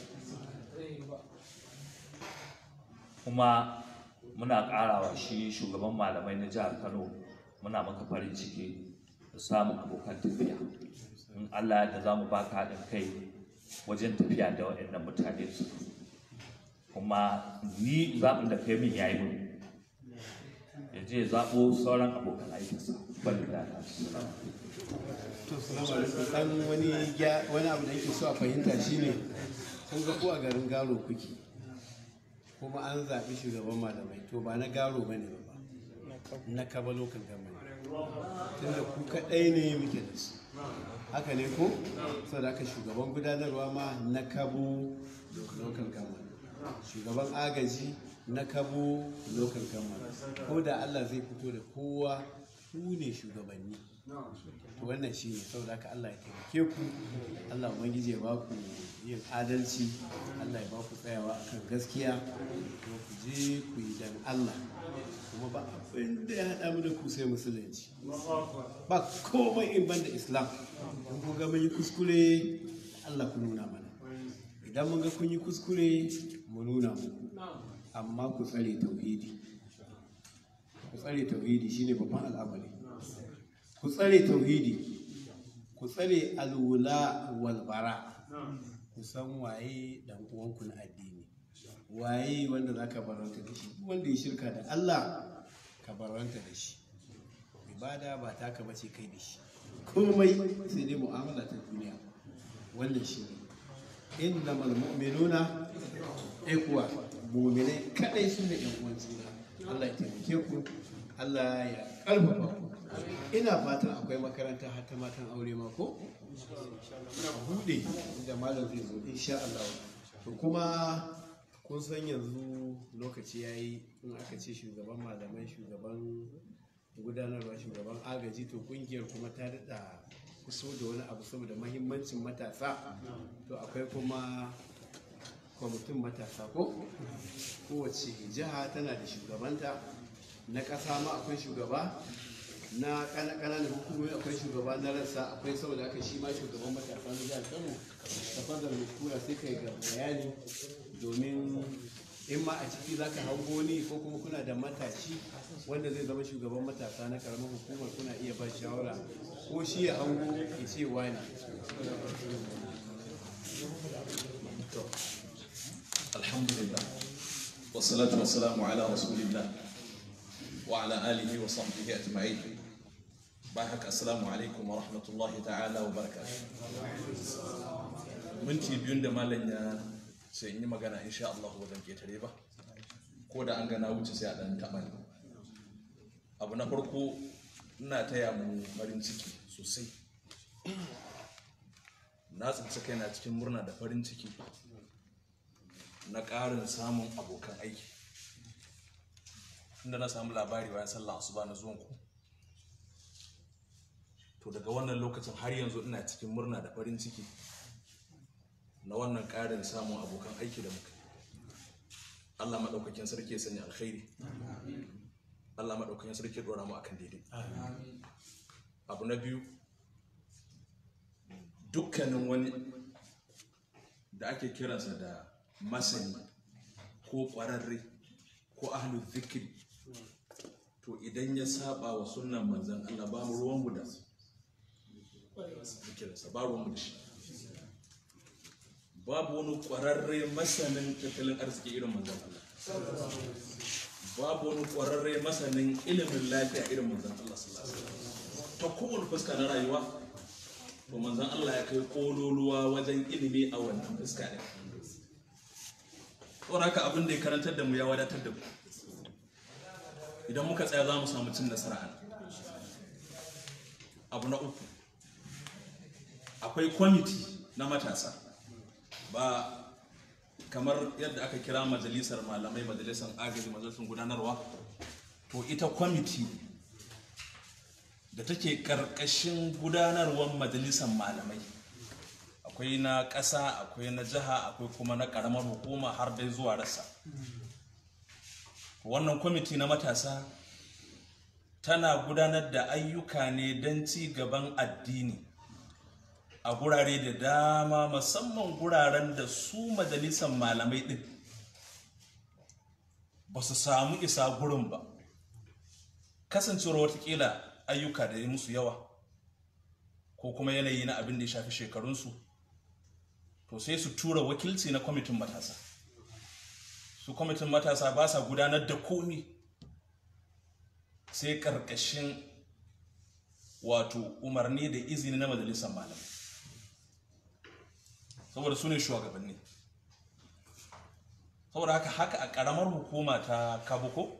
[SPEAKER 8] kuma muna ƙarawa shi shugaban malamai na jihar Kano muna maka farin ciki da samun abokan tafiya in Allah da za mu baka haɗin kai wajen tafiya da waɗannan mutane su kuma ni zaɓin da kai min ya yi min ya je ya zaɓo sauran abokan aikinsa ban da
[SPEAKER 2] to salamu alaikum dan wani gya- wani abu da yake so a fahimta shine kun ga ko a garin garo kuke kuma an zaɓi shugaban malamai to ba na garo ba ne ba na kaba local government tunda ku kaɗai ne muke da su haka ne ko saboda haka shugaban gudanarwa ma na kabo local government shugaban agaji na kabo local government ko da allah zai fito da kowa ku ne shugabanni to wannan shi ne saboda haka Allah ya taimake ku Allah ubangiji ya ba ku yin adalci Allah ya ba ku tsayawa akan gaskiya kuma ku je ku yi dan Allah kuma ba abin da ya haɗa mu da ku sai musulunci ba komai in banda islam in kun ga mun yi kuskure Allah ku nuna mana idan mun ga kun yi kuskure mu nuna muku amma ku tsare tauhidi ku tsare tauhidi shine babban al'amari ku tsare tauhidi ku tsare alwula walbara ku san waye dan uwanku na addini waye wanda za ka baranta da shi duk wanda ya shirka da Allah ka baranta da shi ibada ba taka bace kai da shi komai sai dai mu'amala ta duniya wannan shi ne innamal mu'minuna ikuwa mu'minai kadai su ne yan uwan juna Allah ya taimake ku Allah ya karfafa ku ina fatan akwai makaranta har ta matan aure ma ko bude inda malam zai zo insha Allah to kuma kun san yanzu lokaci yayi in aka ce shugaban malamai shugaban gudanarwa shugaban agaji to kungiyar kuma ta daɗa kuso da wani abu saboda mahimmancin matasa to akwai kuma kwamitin matasa ko kowace jiha tana da shugabanta na ƙasa ma akwai shugaba na ƙananan hukumomi akwai shugaba na rassa akwai saboda haka shi ma shugaban matasa na jihar kano da fadar hukura sai kai ga bayani domin in ma a ciki za ka hango ni ko kuma kuna da matashi wanda zai zama shugaban matasa na karamar hukumar kuna iya ba shawara ko shi ya hango ya ce wani
[SPEAKER 9] alhamdulillah wassalatu wassalamu ala rasulillah wa ala alihi wa sahbihi ajma'in bayan haka assalamu alaikum wa rahmatullahi ta'ala wa barakatuh minti biyun da malam ya sai in yi magana insha Allah ba zan ketare ba ko da an gana wuce sai a dan taɓa ni abu na farko ina taya mu farin ciki sosai na tsinci kaina cikin murna da farin ciki na ƙarin samun abokan aiki inda na samu labari bayan sallah asuba na zuwan ku to daga wannan lokacin har yanzu ina cikin murna da farin ciki na wannan ƙarin samun abokan aiki da muka yi. Allah maɗaukakin sarki ya sanya alkhairi Allah maɗaukakin sarki ya ɗora mu akan daidai abu na biyu dukkanin wani da ake kiransa da masani ko ƙwararre ko ahlu zikiri to idan ya saba wa sunnan manzan Allah ba mu ruwanmu da zikirinsa ba ruwanmu da shi babu wani ƙwararre masanin tattalin arziki irin manzan Allah babu wani ƙwararre masanin ilimin lafiya irin manzan Allah sallallahu alaihi wasallam ta kowane fuska na rayuwa to manzan Allah ya kai kololuwa wajen ilimi a wannan fuska ne saboda haka abin da ya karantar da mu ya wadatar da mu idan muka tsaya za mu samu cin nasara a nan. abu na uku akwai kwamiti na matasa ba kamar yadda aka kira majalisar malamai majalisar agaji majalisar gudanarwa to ita kwamiti da take karkashin gudanarwar majalisar malamai akwai na ƙasa akwai na jiha akwai kuma na ƙaramar hukuma har dai zuwa rasa wannan kwamiti na matasa tana gudanar da ayyuka ne don ci gaban addini a gurare da dama musamman guraren da su majalisar malamai ɗin ba su samu isa gurin ba kasancewar watakila ayyuka da ya musu yawa ko kuma yanayi na abin da ya shafi shekarunsu to sai su tura wakilci na kwamitin matasa su kwamitin matasa ba sa gudanar da komi sai karkashin wato umarni da izini na majalisar malamai saboda su ne shugabanni saboda haka haka a karamar hukuma ta kabuko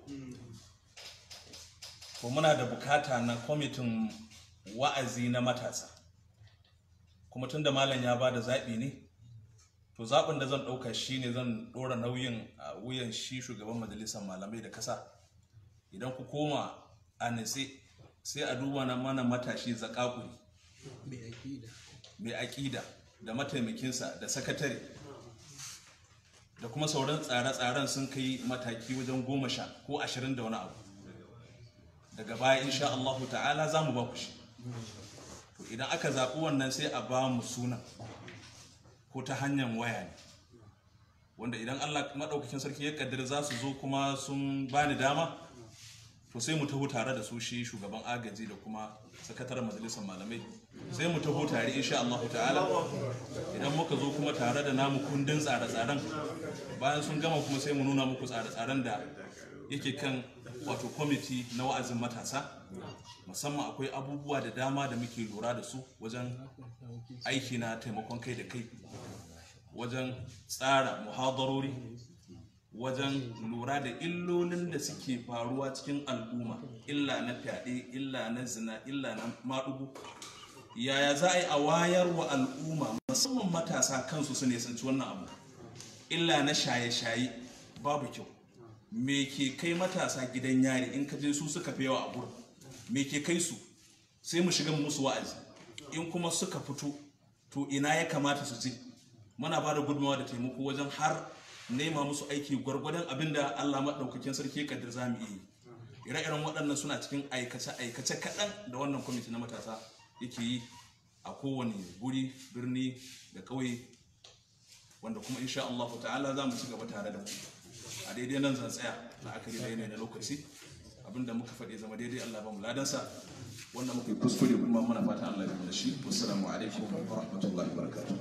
[SPEAKER 9] to muna da bukata na kwamitin wa'azi na matasa kuma tunda malam ya ba da zaɓi ne to zaɓin da zan ɗauka shi ne zan ɗora nauyin a wuyan shi shugaban majalisar malamai da kasa idan ku koma a nitse sai a duba na mana matashi zakakuri mai aƙida da mataimakinsa da sakatare da kuma sauran tsare-tsaren sun kai mataki wajen goma sha ko ashirin da wani abu daga baya insha Allahu ta'ala za mu ba ku shi to idan aka zaɓi wannan sai a ba mu sunan ko ta hanyar waya ne wanda idan Allah maɗaukakin sarki ya kaddara za su zo kuma sun bani dama to sai mu taho tare da su shi shugaban agaji da kuma sakataren majalisar malamai sai mu taho tare insha Allah ta'ala idan muka zo kuma tare da namu kundin tsare-tsaren bayan sun gama kuma sai mu nuna muku tsare-tsaren da yake kan wato kwamiti na wa'azin matasa musamman akwai abubuwa da dama da muke lura da su wajen aiki na taimakon kai da kai wajen tsara muhadarori wajen lura da illolin da suke faruwa cikin al'umma illa na fyaɗe illa na zina illa na maɗugu yaya za a yi a wayar wa al'umma musamman matasa kansu su nisanci wannan abu illa na shaye-shaye babu kyau me ke kai matasa gidan yari in ka je su suka fi yawa a gurin me ke kai su sai mu shiga musu wa'azi in kuma suka fito to ina ya kamata su ce muna ba da gudunmawa da taimako wajen har nema musu aiki gwargwadon abin da Allah maɗaukakin sarki ya kaddar za mu yi ire-iren waɗannan suna cikin aikace-aikace kaɗan da wannan kwamiti na matasa yake yi a kowane guri birni da ƙauye wanda kuma insha Allah ta'ala za mu ci gaba tare da ku a daidai nan zan tsaya na akari da yanayi na lokaci abinda muka faɗi zama daidai Allah ba mu ladansa wanda muka yi kuskure kuma muna fata Allah ya da shi wassalamu alaikum wa rahmatullahi wa barakatuh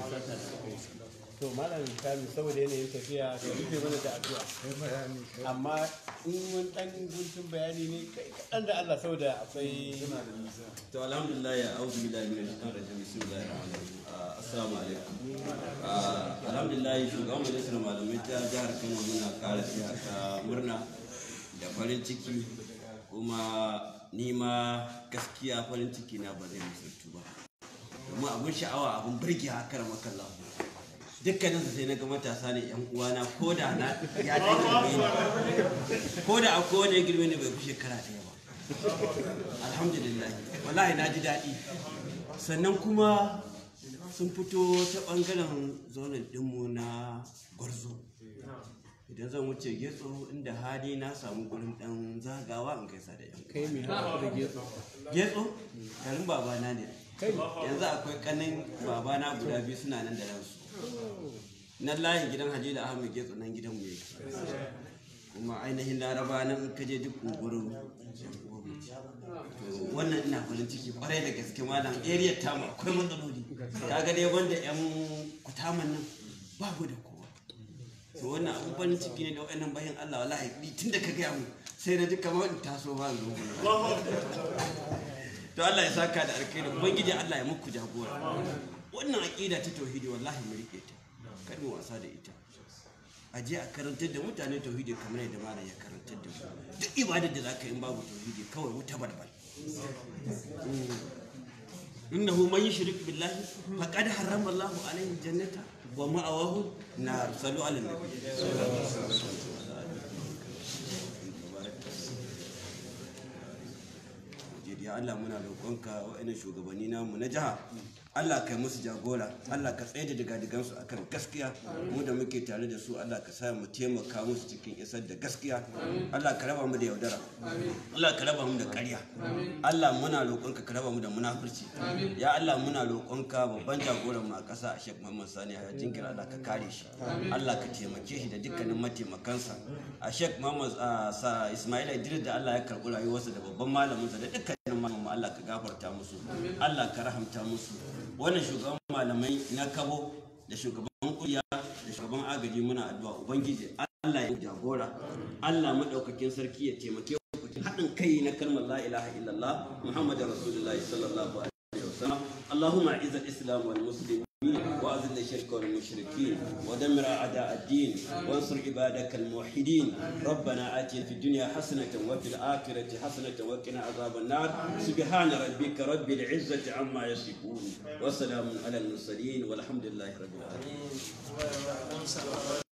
[SPEAKER 2] to malam kami saboda yanayin tafiya ka rufe mana da addu'a amma in mun dan guntun bayani ne kai kaɗan da Allah saboda akwai
[SPEAKER 10] to alhamdulillah ya auzu billahi min shaitanir rajim bismillahir rahmanir rahim Ah, assalamu alaikum Ah, alhamdulillah shugaban majalisar malamai ta jihar Kano muna ƙara taya ta murna da farin ciki kuma ni ma gaskiya farin ciki na ba zai misaltu ba domin abun sha'awa abun birge haka makallahu dukkanin su sai na ga matasa ne yan uwana ko da na ya dan girme ni ko da akwai wani ya girme ni bai fi shekara ɗaya ba alhamdulillah wallahi na ji daɗi sannan kuma sun fito ta ɓangaren zonin ɗinmu na gwarzo idan zan wuce getso inda hali na samu gurin ɗan zagawa in gaisa da yan
[SPEAKER 2] kai mai haɗa da getso
[SPEAKER 10] getso garin babana ne yanzu akwai kanin babana guda biyu suna nan da ransu nan layin gidan hajji ahmed getso nan gidan mu yake kuma ainihin laraba nan in kaje duk ungurin wannan ina farin ciki kwarai da gaske malam area ta mu akwai matsaloli kaga dai wanda yan kutaman nan babu da kowa to wannan abun farin ciki ne da wayannan bayan Allah wallahi ni tunda ka gaya mu sai na ji kamar in taso ba zo to Allah ya saka da alkhairi ubangiji Allah ya muku jagora wannan aqida ta tauhidi wallahi mu rike ta kar mu wasa da ita a je a karantar da mutane tauhidi kamar yadda malam ya karantar da mu duk ibadar da zaka yi in babu tauhidi kawai wuta balbal innahu man yushrik billahi faqad harrama Allahu alaihi jannata wa ma'awahu nar sallu ala nabi ya Allah muna roƙonka wa'annan shugabanni namu na jiha Allah kai musu jagora Allah ka tsaye da digadigansu akan gaskiya mu da muke tare da su Allah ka sa mu taimaka musu cikin isar da gaskiya Allah ka raba mu da yaudara Allah ka raba mu da ƙarya Allah muna roƙonka ka raba mu da munafurci ya Allah muna roƙonka babban jagoran mu a ƙasa a Sheikh Muhammad Sani ya jinkira Allah ka kare shi Allah ka taimake shi da dukkanin mataimakansa a Sheikh Muhammad sa Ismail Idris da Allah ya karɓi rayuwarsa da babban malaminsa da dukkanin malamin Allah ka gafarta musu Allah ka rahamta musu wannan shugaban malamai na kabo da shugaban kuriya da shugaban agaji muna addu'a ubangiji Allah ya jagora Allah madaukakin sarki ya taimake ku haɗin kai na kalmar la ilaha illallah muhammadar rasulullahi sallallahu alaihi wasallam اللهم اعز الاسلام والمسلمين واذل الشرك والمشركين ودمر اعداء الدين وانصر عبادك الموحدين ربنا اتنا في الدنيا حسنه وفي الاخره حسنه وقنا عذاب النار سبحان ربك رب العزه عما يصفون وسلام على المرسلين والحمد لله رب العالمين